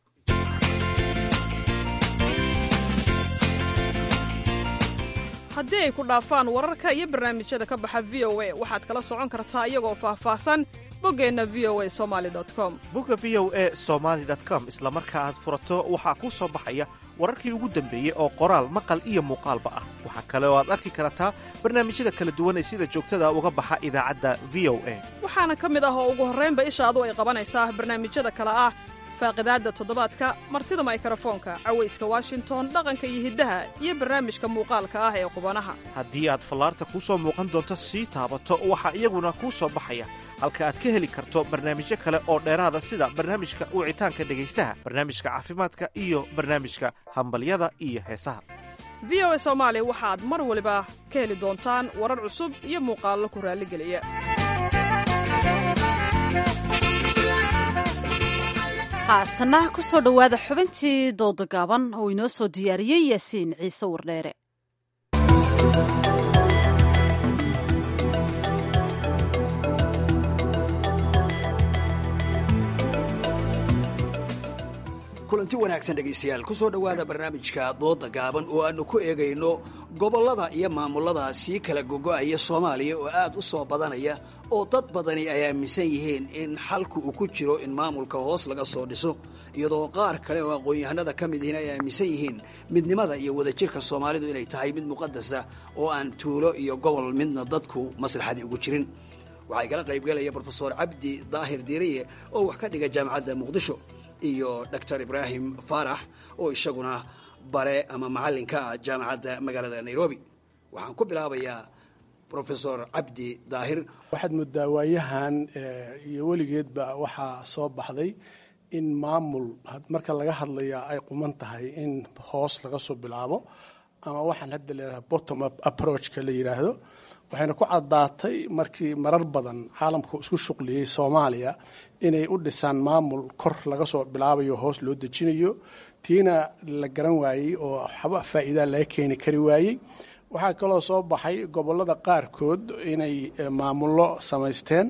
haddii ay ku dhaafaan wararka iyo barnaamijyada ka baxa v o a waxaad kala socon kartaa iyagoo faahfaahsan boggeenna v o a somali com bogga v o e somaali com isla marka aad furato waxaa kuu soo baxaya wararkii ugu dambeeyey oo qoraal maqal iyo muuqaalba ah waxaa kale oo aad arki kartaa barnaamijyada kala duwan ee sida joogtada uga baxa idaacadda v o a waxaana ka mid ah oo ugu horraynba ishaadu ay qabanaysaa barnaamijyada kale ah faaqidaadda toddobaadka martida maykarafoonka cawayska washington dhaqanka iyo hiddaha iyo barnaamijka muuqaalka ah ee qubanaha haddii aad fallaarta kuu soo muuqan doonto sii taabato waxaa iyaguna kuu soo baxaya halka aad ka heli karto barnaamijyo kale oo dheeraada sida barnaamijka wicitaanka dhegaystaha barnaamijka caafimaadka iyo barnaamijka hambalyada iyo heesaha v o a soomaali waxaad mar waliba ka heli doontaan warar cusub iyo muuqaallo ku raalligeliya haatana ku soo dhowaada xubintii dooda gaaban oo inoo soo diyaariyey yaasiin ciise wardheere kulanti wanaagsan dhegaystayaal ku soo dhowaada barnaamijka dooda gaaban oo aannu ku eegayno gobollada iyo maamulada sii kala gogo'aya soomaaliya oo aad u soo badanaya oo dad badani ay aaminsan yihiin in xalku uu ku jiro in maamulka hoos laga soo dhiso iyadoo qaar kale oo aqoon-yahanada ka mid yihiin ay aaminsan yihiin midnimada iyo wadajirka soomaalidu inay tahay mid muqadasa oo aan tuulo iyo gobol midna dadku maslaxadii ugu jirin waxaa igala qaybgalaya brofesor cabdi daahir diiriye oo wax ka dhiga jaamacadda muqdisho iyo doctor ibraahim faarax oo isaguna bare ama macallinka ah jaamacadda magaalada nairobi waxaan ku bilaabayaa rofesor cabdi daahir waxaad moodaa waayahan iyo weligeedba waxaa soo baxday in maamul marka laga hadlaya ay quman tahay in hoos laga soo bilaabo ama waxaan hadda leedahay bottom up approachka la yidhaahdo waxayna ku caddaatay markii marar badan caalamku isku shuqliyey soomaaliya inay u dhisaan maamul kor laga soo bilaabayo hoos loo dejinayo tiina la garan waayey oo waxba faa'iidaa laga keeni kari waayey waxaa kaloo soo baxay gobollada qaarkood inay maamullo samaysteen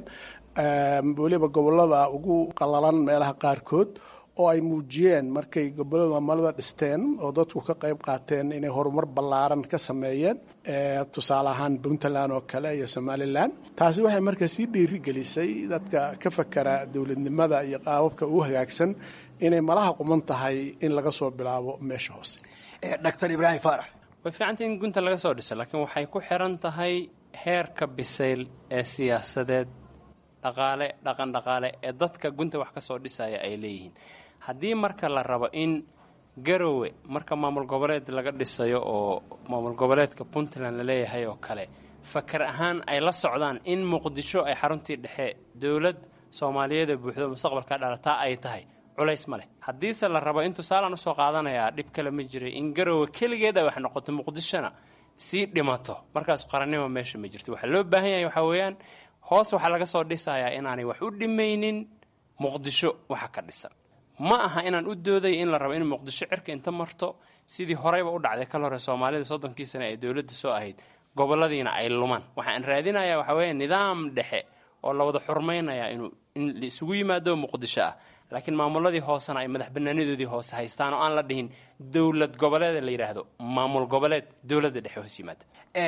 weliba gobollada ugu qalalan meelaha qaarkood oo ay muujiyeen markay gobollada maamulada dhisteen oo dadku ka qayb qaateen inay horumar ballaaran ka sameeyeen tusaale ahaan puntland oo kale iyo somalilan taasi waxay marka sii dhiirigelisay dadka ka fakera dowladnimada iyo qaababka ugu hagaagsan inay malaha quman tahay in laga soo bilaabo meesha hoose doctor ibraahim faarax way fiicantay in gunta laga soo dhiso laakiin waxay ku xiran tahay heerka bisayl ee siyaasadeed dhaqaale dhaqan dhaqaale ee dadka gunta wax ka soo dhisaya ay leeyihiin haddii marka la rabo in garowe marka maamul goboleed laga dhisayo oo maamul goboleedka puntland la leeyahay oo kale fakar ahaan ay la socdaan in muqdisho ay xaruntii dhexe dowlad soomaaliyeed oo buuxdo mustaqbalka dhalataa ay tahay culays ma leh haddiise la rabo in tusaalaan usoo qaadanayaa dhib kale ma jiray in garowe keligeed ay wax noqoto muqdishona sii dhimato markaas qarannimo meesha ma jirto waxaa loo baahan yahay waxaa weeyaan hoos waxaa laga soo dhisayaa inaanay wax u dhimaynin muqdisho waxa ka dhisan ma aha inaan u dooday in la rabo in muqdisho cirka inta marto sidii horeyba u dhacday kal hore soomaalida soddonkii sane ee dowladda soo ahayd goboladiina ay lumaan waxaan raadinayaa waxaa weeye nidaam dhexe oo la wada xurmaynayaa inuu in la isugu yimaado muqdisho ah laakiin maamuladii hoosena ay madax banaanadoodii hoose haystaan oo aan la dhihin dowlad goboleed la yidhaahdo maamul goboleed dowladda dhexe hoos yimaada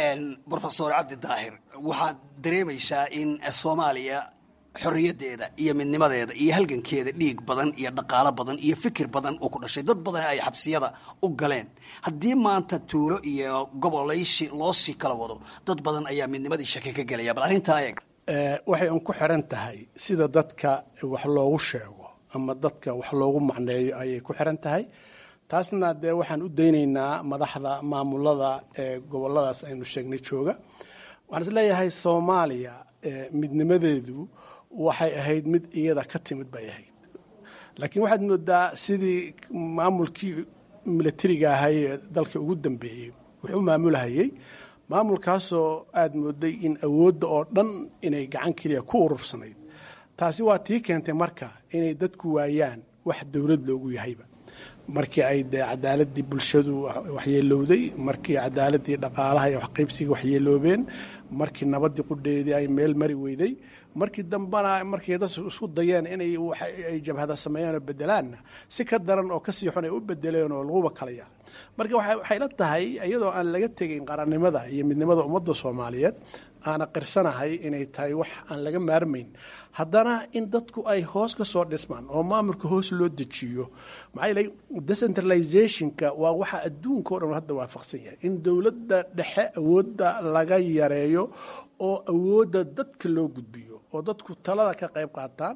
rofesor cabdi daahir waxaad dareemaysaa in soomaaliya xorriyaddeeda iyo midnimadeeda iyo halgankeeda dhiig badan iyo dhaqaalo badan iyo fikir badan oo ku dhashay dad badan ay xabsiyada u galeen haddii maanta tuulo iyo gobolaysi loo sii kala wado dad badan ayaa midnimadii shaki ka gelaya bal arrintaa eeg waxay un ku xiran tahay sida dadka wax loogu sheego ama dadka wax loogu macneeyo ayay ku xiran tahay taasna dee waxaan u daynaynaa madaxda maamulada ee goboladaas aynu sheegnay jooga waxaan is leeyahay soomaaliya midnimadeedu waxay ahayd mid iyada ka timid bay ahayd laakiin waxaad moodaa sidii maamulkii milatariga ahay ee dalka ugu dambeeyey wuxuu maamulahayey maamulkaasoo aada mooday in awoodda oo dhan inay gacan keliya ku urursanayd taasi waa tii keentay marka inay dadku waayaan wax dowlad loogu yahayba markii ay dee cadaaladii bulshadu waxyeelowday markii cadaaladii dhaqaalaha iyo waxqaybsiga waxyeeloobeen markii nabadii qudheedii ay meel mari weyday markii dambena markay dad isku dayeen inay ay jabhada sameeyeen oo bedelaanna si ka daran oo kasii xun ay u bedeleen oo laguba kala yaal marka waxay la tahay iyadoo aan laga tegayn qarannimada iyo midnimada ummadda soomaaliyeed aana qirsanahay inay tahay wax aan laga maarmayn haddana in dadku ay hoos ka soo dhismaan oo maamulka hoos loo dejiyo maxaa yeelay decentralizationka waa waxa adduunka o dhan hadda waafaqsan yahay in dowladda dhexe awoodda laga yareeyo oo awoodda dadka loo gudbiyo oo dadku talada ka qayb qaataan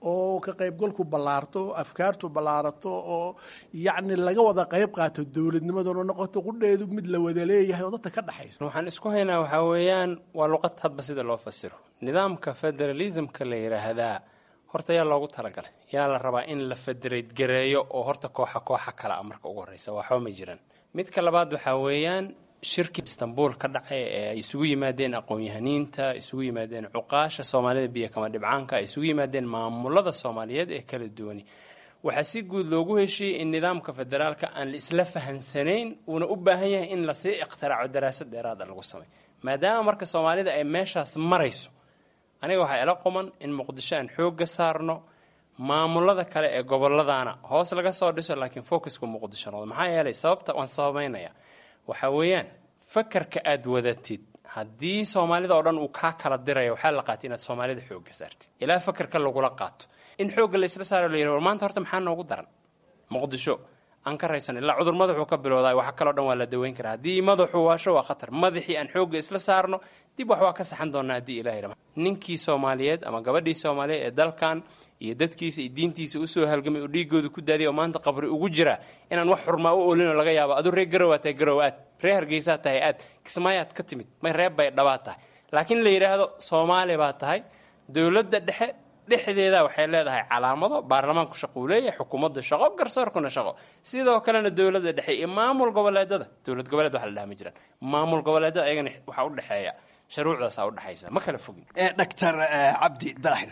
oo ka qaybgalku ballaarto afkaartu ballaarato oo yacni laga wada qayb qaato dowladnimaduna noqoto qudheedu mid la wada leeyahay oo dadka ka dhexaysa waxaan isku haynaa waxaa weeyaan waa luqad hadba sida loo fasiro nidaamka federalismka la yidhaahdaa horta yaa loogu talagalay yaa la rabaa in la federate gareeyo oo horta kooxa kooxa kale a marka ugu horreysa waxba ma jiraan midka labaad waxaa weeyaan shirkii istanbul ka dhacay ee ay isugu yimaadeen aqoon-yahaniinta isugu yimaadeen cuqaasha soomaalida biyo kama dhibcaanka ay isugu yimaadeen maamulada soomaaliyeed ee kala duwani waxaa si guud loogu heshiiyey in nidaamka federaalka aan la isla fahansanayn uuna u baahan yahay in lasii ikhtiraco daraasad dheeraada lagu samay maadaama marka soomaalida ay meeshaas marayso aniga waxaa ila quman in muqdisho aan xoogga saarno maamulada kale ee gobolladana hoos laga soo dhiso laakiin focuska muqdisho noqdo maxaa yeelay sababta waan sababeynaya waxaa weeyaan fakarka aad wadatid haddii soomaalida oo dhan uu kaa kala diraya waxaa la qaatay inaad soomaalida xoogga saartid ilaa fakarka lagula qaato in xoogga la isla saaro la yidhi war maanta horta maxaa noogu daran muqdisho aan ka raysan ilaa cudur madaxuu ka bilowdaa waxa kaloo dhan waa la daweyn karaa haddii madaxuu waasho waa khatar madaxii aan xoogga isla saarno dib wax waa ka saxan doonaa haddii ilahay rama ninkii soomaaliyeed ama gabadhii soomaaliyeed ee dalkan iyo dadkiisa iyo diintiisa usoo halgamay oo dhiigooda ku daadiya oo maanta qabri ugu jira inaan wax xurmaa u olinoo laga yaabo aduu reer garow tahay garow aad reer hargeysaa tahay aad kismaayaad ka timid may reer bay dhabaad tahay laakiin la yidhaahdo soomaali baa tahay dowladda dhexe dhexdeeda waxay leedahay calaamado baarlamaanku shaqo uu leeyahay xukuumadda shaqo garsoorkuna shaqo sidoo kalena dowladda dhexe iyo maamul goboleedada dowlad goboleed waxa la dhaha ma jiraan maamul goboleedada ayagana waxaa u dhexeeya sharuucdaasaa udhexaysa ma kala fogin doctor cabdi daahir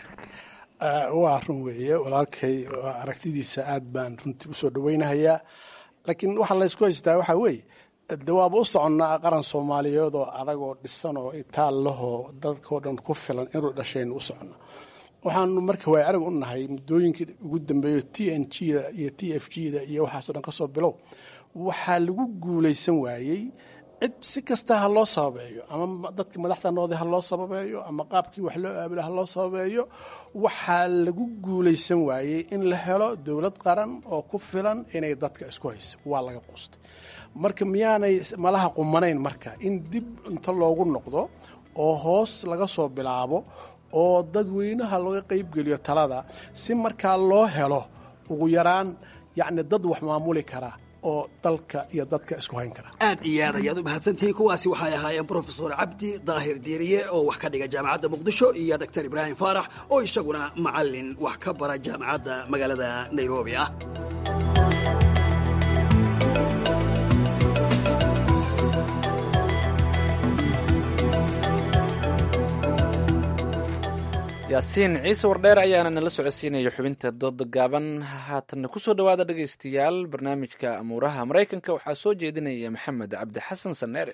waa run weeye walaalkay aragtidiisa aad baan runtii usoo dhaweynahayaa laakiin waxaa laysku haystaa waxaa weeye de waaba u soconnaa qaran soomaaliyeed oo adagoo dhisan oo itaal lahoo dadkao dhan ku filan inuu dhashaynu u soconna waxaanu marka waay arag u nahay muddooyinkii ugu dambeeyo t n g da iyo t f g da iyo waxaasoo dhan ka soo bilow waxaa lagu guulaysan waayey cid si kasta ha loo sababeeyo ama dadka madaxda noode ha loo sababeeyo ama qaabkii wax loo aabilo ha loo sababeeyo waxaa lagu guulaysan waayey in la helo dowlad qaran oo ku filan inay dadka isku hayso waa laga quustay marka miyaanay malaha qumanayn marka in dib inta loogu noqdo oo hoos laga soo bilaabo oo dadweynaha laga qaybgeliyo talada si markaa loo helo ugu yaraan yacni dad wax maamuli kara oo dalka iyo dadka isku hayn kara aad iyo aad ayaad u mahadsantihiin kuwaasi waxay ahaayeen brofesor cabdi daahir diiriye oo wax ka dhiga jaamacadda muqdisho iyo doctor ibraahim faarax oo isaguna macalin wax ka bara jaamacadda magaalada nairobi ah yaasiin ciise wardheer ayaana nala socodsiinaya xubinta dooda gaaban haatanna kusoo dhowaada dhegaystayaal barnaamijka amuuraha maraykanka waxaa soo jeedinaya maxamed cabdi xasan saneere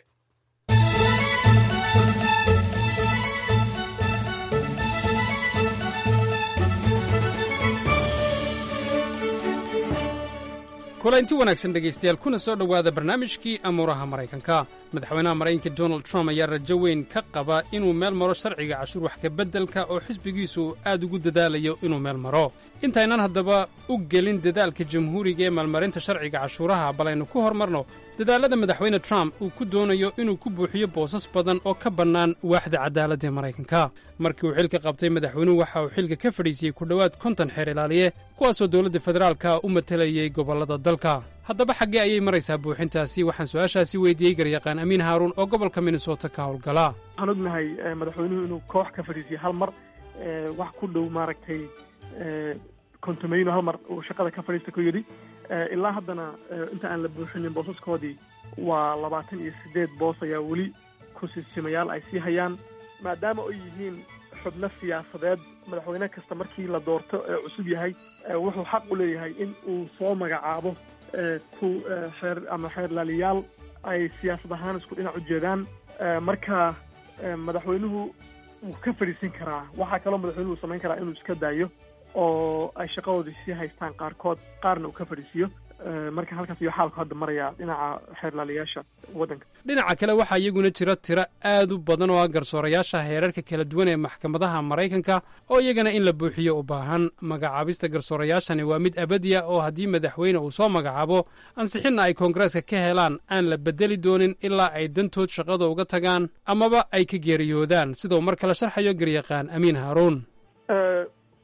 kulanti wanaagsan dhegaystayaal kuna soo dhowaada barnaamijkii amuuraha maraykanka madaxweynaha maraykanka donald trump ayaa rajo weyn ka qaba inuu meel maro sharciga cashuur wax kabeddelka oo xisbigiisu aad ugu dadaalayo inuu meel maro intaynaan haddaba u gelin dadaalka jamhuuriga ee maalmarinta sharciga cashuuraha bal aynu ku hormarno dadaallada madaxweyne trump uu ku doonayo inuu ku buuxiyo boosas badan oo ka bannaan waaxda cadaaladda ee maraykanka markii uu xilka qabtay madaxweynuhu waxa uu xilka ka fadhiisiyey ku dhowaad konton xeer ilaaliye kuwaasoo dowladda federaalka u matalayay gobollada dalka haddaba xaggee ayay maraysaa buuxintaasi waxaan su-aashaasi weydiiyey garyaqaan amiin haaruun oo gobolka minnesota ka howlgala waxaan ognahay madaxweynuhu inuu koox ka fadhiisiyey hal mar wax ku dhow maaragtay kontomeyno hal mar uu shaqada ka fadhiista ku yidhi ilaa haddana inta aan la buuxinin boosaskoodii waa labaatan iyo siddeed boos ayaa weli ku-siisimayaal ay sii hayaan maadaama ay yihiin xubno siyaasadeed madaxweyne kasta markii la doorto ee cusub yahay wuxuu xaq u leeyahay in uu soo magacaabo ku xeer ama xeerlaaliyaal ay siyaasad ahaan isku dhinac u jeedaan marka madaxweynuhu wuu ka fadhiisan karaa waxaa kaloo madaxweynuhu samayn karaa inuu iska daayo oo ay shaqadoodii sii haystaan qaarkood qaarna uu ka fadhiisiiyo marka halkaas iyo xaalku hadda maraya dhinaca xeerlaaliyaasha waddanka dhinaca kale waxaa iyaguna jira tiro aad u badan oo ah garsoorayaasha heerarka kala duwan ee maxkamadaha maraykanka oo iyagana in la buuxiyo u baahan magacaabista garsoorayaashani waa mid abadiya oo haddii madaxweyne uu soo magacaabo ansixinna ay koongareeska ka helaan aan la bedeli doonin ilaa ay dantood shaqada uga tagaan amaba ay ka geeriyoodaan sidau mar kale sharxayo garyaqaan amiin haaruun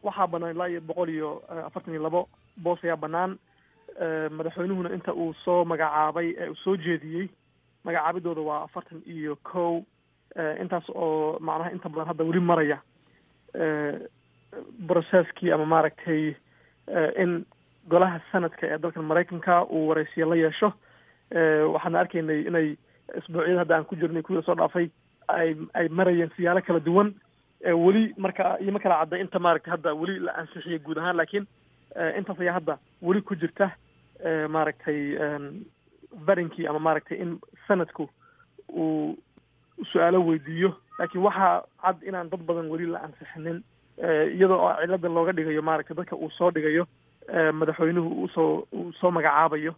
waxaa banaan ilaa iyo boqol iyo afartan iyo labo boos ayaa banaan madaxweynuhuna inta uu soo magacaabay ee uu soo jeediyey magacaabidooda waa afartan iyo kow intaas oo macnaha inta badan hadda weli maraya processkii ama maaragtay in golaha sanadka ee dalkan maraykanka uu waraysiyo la yeesho waxaana arkaynay inay isbuucyada hadda aan ku jirnay kuwii soo dhaafay ay ay marayeen siyaalo kala duwan weli marka iyo ma kala cadday inta maaragtay hadda weli la ansixiyay guud ahaan laakiin intaas ayaa hadda weli ku jirta maaragtay barinkii ama maaragtay in sanadku uu su-aalo weydiiyo laakiin waxaa cad inaan dad badan weli la ansixinin iyadoo oo cilada looga dhigayo maaragtay dadka uu soo dhigayo madaxweynuhu usoo uu soo magacaabayo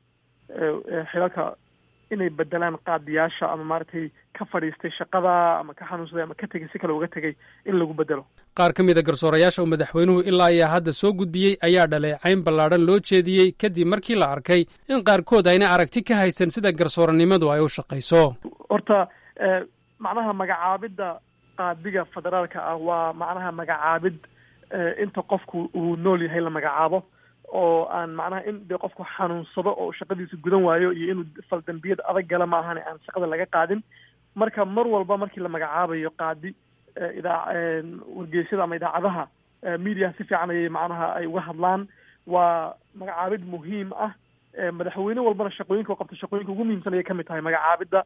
xilalka inay bedelaan qaadiyaasha ama maaragtay ka fadhiistay shaqada ama ka xanuunsaday ama ka tegay si kale uga tegay in lagu bedelo qaar ka mid a garsoorayaasha uu madaxweynuhu ilaa ayaa hadda soo gudbiyey ayaa dhaleecayn ballaadhan loo jeediyey kadib markii la arkay in qaarkood ayna aragti ka haysan sida garsooranimadu ay u shaqayso horta macnaha magacaabidda qaadiga federaalka ah waa macnaha magacaabid inta qofku uu nool yahay la magacaabo oo aan macnaha in dee qofku xanuunsado oo shaqadiisa gudan waayo iyo inuu faldambiyad adag gala ma ahane aan shaqada laga qaadin marka mar walba markii la magacaabayo qaadi idaa wargeysyada ama idaacadaha mediaha si fiican ayay macnaha ay uga hadlaan waa magacaabid muhiim ah madaxweyne walbana shaqooyinka u qabta shaqooyinka ugu muhiimsan ayay kamid tahay magacaabidda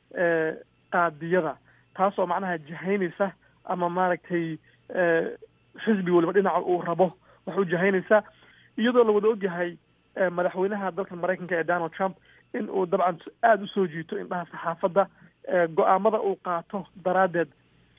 qaadiyada taasoo macnaha jahaynaysa ama maaragtay xisbi waliba dhinaca uu rabo wax u jahaynaysa iyadoo la wada ogyahay madaxweynaha dalka maraykanka ee donald trump in uu dabcan aada usoo jiito indhaha saxaafadda go-aamada uu qaato daraaddeed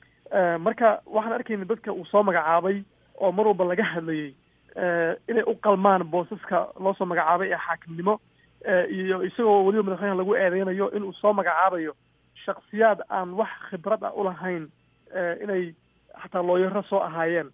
marka waxaan arkayna dadka uu soo magacaabay oo mar walba laga hadlayay inay u qalmaan boosaska loo soo magacaabay ee xaakimnimo iyo isagoo weliba madaxweynaha lagu eedeynayo inuu soo magacaabayo shaksiyaad aan wax khibrad ah ulahayn inay xataa looyaro soo ahaayeen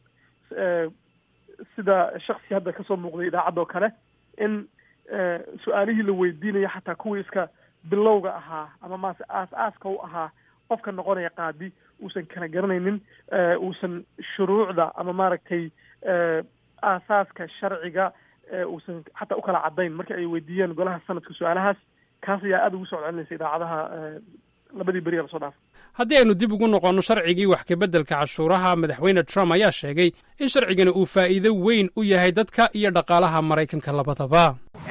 sida shaksi hadda kasoo muuqday idaacadoo kale in su-aalihii la weydiinayo xataa kuwii iska bilowga ahaa ama maase aas-aaska u ahaa qofka noqonaya qaadi uusan kala garanaynin uusan shuruucda ama maaragtay aasaaska sharciga uusan xataa ukala caddayn marka ay weydiiyeen golaha sanadka su-aalahaas kaas ayaa aada ugu soo celinaysa idaacadaha labadii beri lasoo dhaafay haddii aynu dib ugu noqonno sharcigii wax kabeddelka cashuuraha madaxweyne trump ayaa sheegay in sharcigani uu faa'iido weyn u yahay dadka iyo dhaqaalaha maraykanka labadaba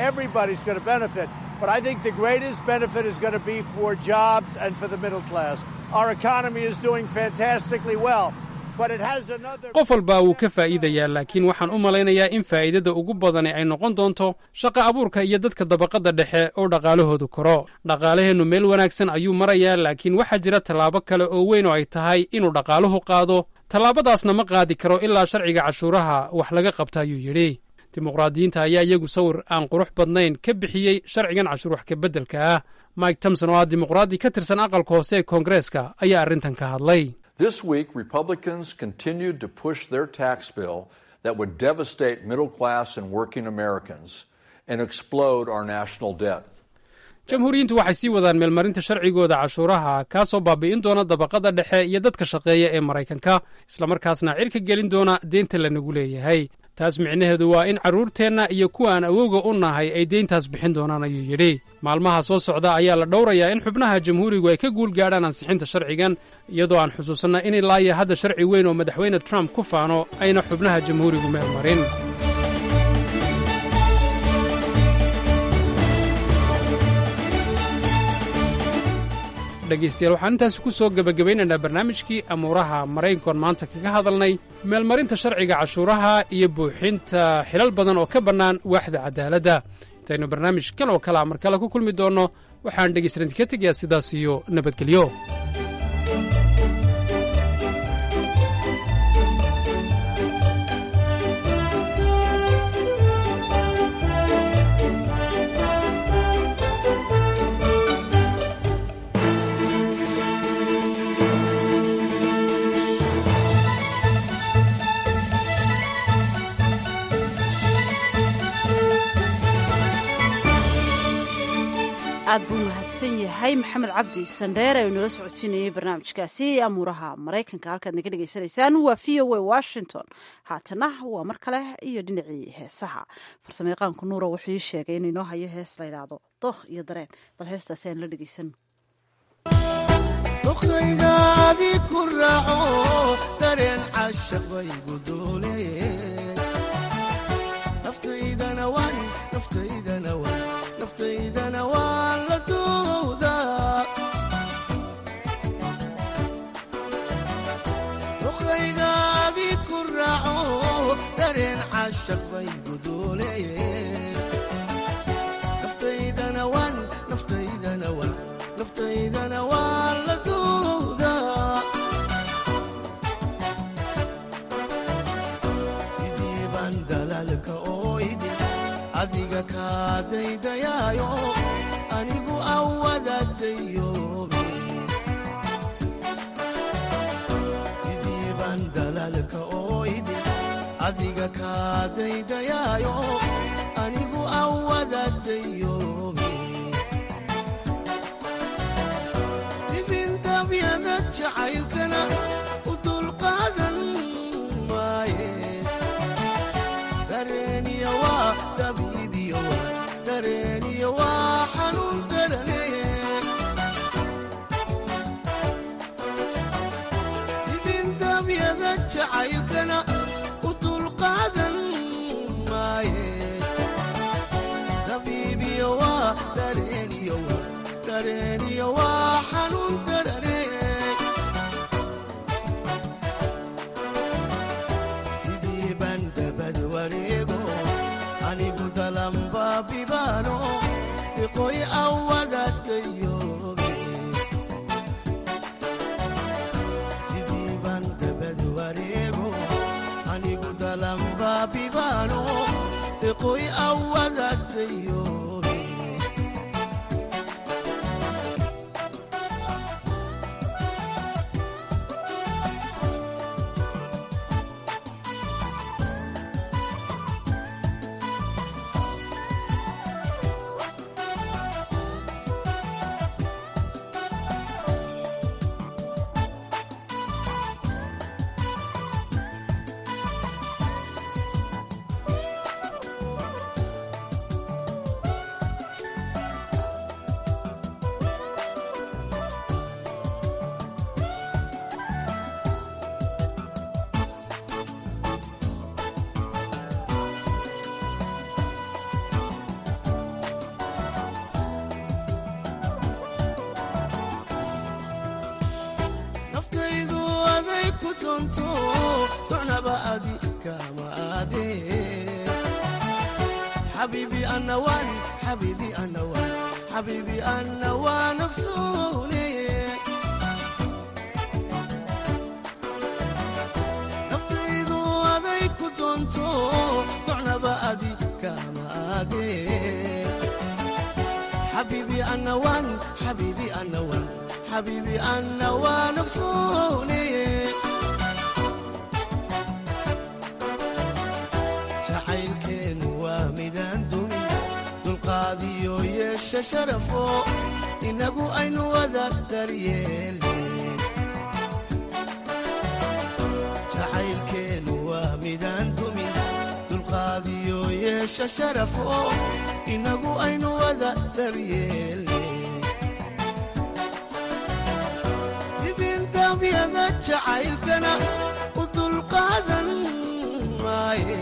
qof walba wuu ka faa'iidayaa laakiin waxaan u malaynayaa in faa'iidada ugu badani ay noqon doonto shaqa abuurka iyo dadka dabaqadda dhexe oo dhaqaalahoodu koro dhaqaalaheennu meel wanaagsan ayuu marayaa laakiin waxaa jira tallaabo kale oo weyn oo ay tahay inuu dhaqaaluhu qaado tallaabadaasna ma qaadi karo ilaa sharciga cashuuraha wax laga qabta ayuu yidhi dimuqraadiyiinta ayaa iyagu sawir aan qurux badnayn ka bixiyey sharcigan cashuur wax kabeddelka ah mike tomson oo ah dimuqraadi ka tirsan aqalka hoose ee koongareeska ayaa arrintan ka hadlay This week, Republicans continued to push their tax bill that would devastate middle class and working Americans and explode our national debt. jamhuuriyiintu waxay sii wadaan meelmarinta sharcigooda cashuuraha kaasoo baabi'in doona dabaqada dhexe iyo dadka shaqeeya ee maraykanka islamarkaasna cirka gelin doona deynta lanagu leeyahay taas micnaheedu waa in carruurteenna iyo kuwa aan awowga u nahay ay deyntaas bixin doonaan ayuu yidhi maalmaha soo socda ayaa la dhowrayaa in xubnaha jamhuurigu ay ka guul gaadhaan ansixinta sharcigan iyadoo aan xusuusanna in ilaaya hadda sharci weyn oo madaxweyne trump ku faano ayna xubnaha jamhuurigu meel marin dhegaystayaal waxaan intaasi ku soo gebagabaynaynaa barnaamijkii amuuraha maraykankoon maanta kaga hadalnay meelmarinta sharciga cashuuraha iyo buuxinta xilal badan oo ka bannaan waaxda cadaaladda intaynu barnaamij kan oo kalea mar kale ku kulmi doonno waxaan dhegaystaranti ka tegayaa sidaas iyo nabadgelyo aad buu mahadsan yahay maxamed cabdi sandheer ee nala socodsiinayay barnaamijkaasi amuuraha maraykanka halkaad naga dhegaysanaysaan waa v o a washington haatana waa mar kale iyo dhinacii heesaha farsamayaqaanku nuura wuxuu ii sheegay in inoo hayo hees la yidhaahdo dookh iyo dareen bal heestaasi aan la dhegeysan doqaygaadi ku raaco dareen cashaq baygu doole naftaydana waan naftaydana waan naftaydana waan la doodaa doqaygaadi ku raaco dareen cashaq baygu doole naftaydana waan naftaydana waan naftaydana waan la doodaa sidii baan dalaalka oo idhi adiga kaa daydayaayo anigu awadaadayoobe sidii baan dalaalka oo idhi adiga kaa daydayaayo anigu awadaadayoobe dibindabyada jacaylkana u dulqaadan maaye dareeniya waa dabiibiyo waa dareeniya waa xanuun darane dibindabyada jacaylkana u dulqaadan maaye dabiibiyo waa dareeniyo waa dareeniyo waa xanuun darane sidii baan dabad wareego anigu dalanbaabibaano iqoy awadaadayoobe sidii baan dabad wareego anigu dalanbaabibaano iqoy awadaadayoobe naftaydu aday ku doonto docnaba adi kama aade xabiibi ana waan xabiibi ana waan xabiibi ana waan ogsoone naftaydu aday ku doonto docnaba adi kama aade xabiibi ana waan xabiibi ana waan xabiibi ana waan ogsoone jacaylkeennu waa midaan dumin dulqaadiyo yeesha sharafo inagu aynu wada daryeelne jacaylkeennu waa midaan dumin dulqaadiyo yeesha sharafo inagu aynu wada daryeelne dibindabyada jacaylkana u dulqaadan maaye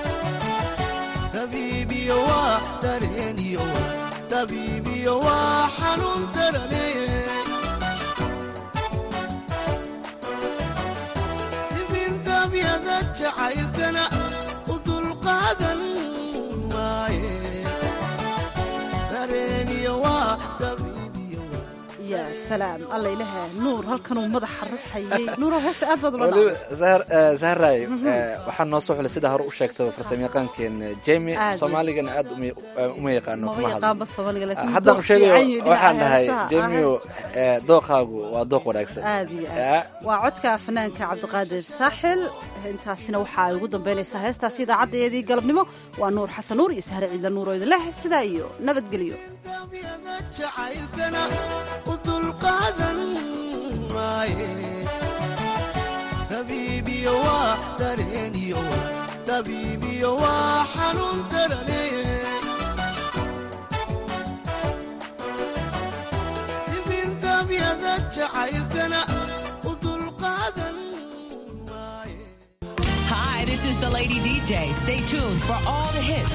dabiibiyo waa dareeniyo waa dabiibiyo waa xanuun darane dibindabyada jacaylkana u dulqaadan maaye dareeniyo waa dabiibiyo waa ya salaam alla ilaha nuur halkanuu madaxa ruxayay nuuro heesta aad baad ula waliba dhacday zahar eh, zahray Mhm. eh, waxaa noo soo xulay sida hore u sheegtay farsamayaqaankeen jemi Aad. soomaaligana aad uma eh, uma yaqaano maba kuma hadlo yaqaanba soomaaliga laakiin haddaan u dooq sheegayo fiican iyo dhinaca waxaan dhahay heesaha. jemiyo eh, dooqaagu waa dooq wanaagsan aad iyo Ya. aad waa codka fanaanka cabdiqaadir saaxil intaasina waxaa ay ugu dambeynaysaa heestaasi idaacaddeedii galabnimo waa nuur xasan nuur iyo sahre ciidla nuur oo idin leh sidaa iyo nabadgelyo jacaylkana u dulqaadan maaye tabiibiyo waa dareeniyo tabiibiyo waa xanuun darane dibindabyada jacaylkana u dulqaadan Hi, this is the Lady DJ. Stay tuned for all the hits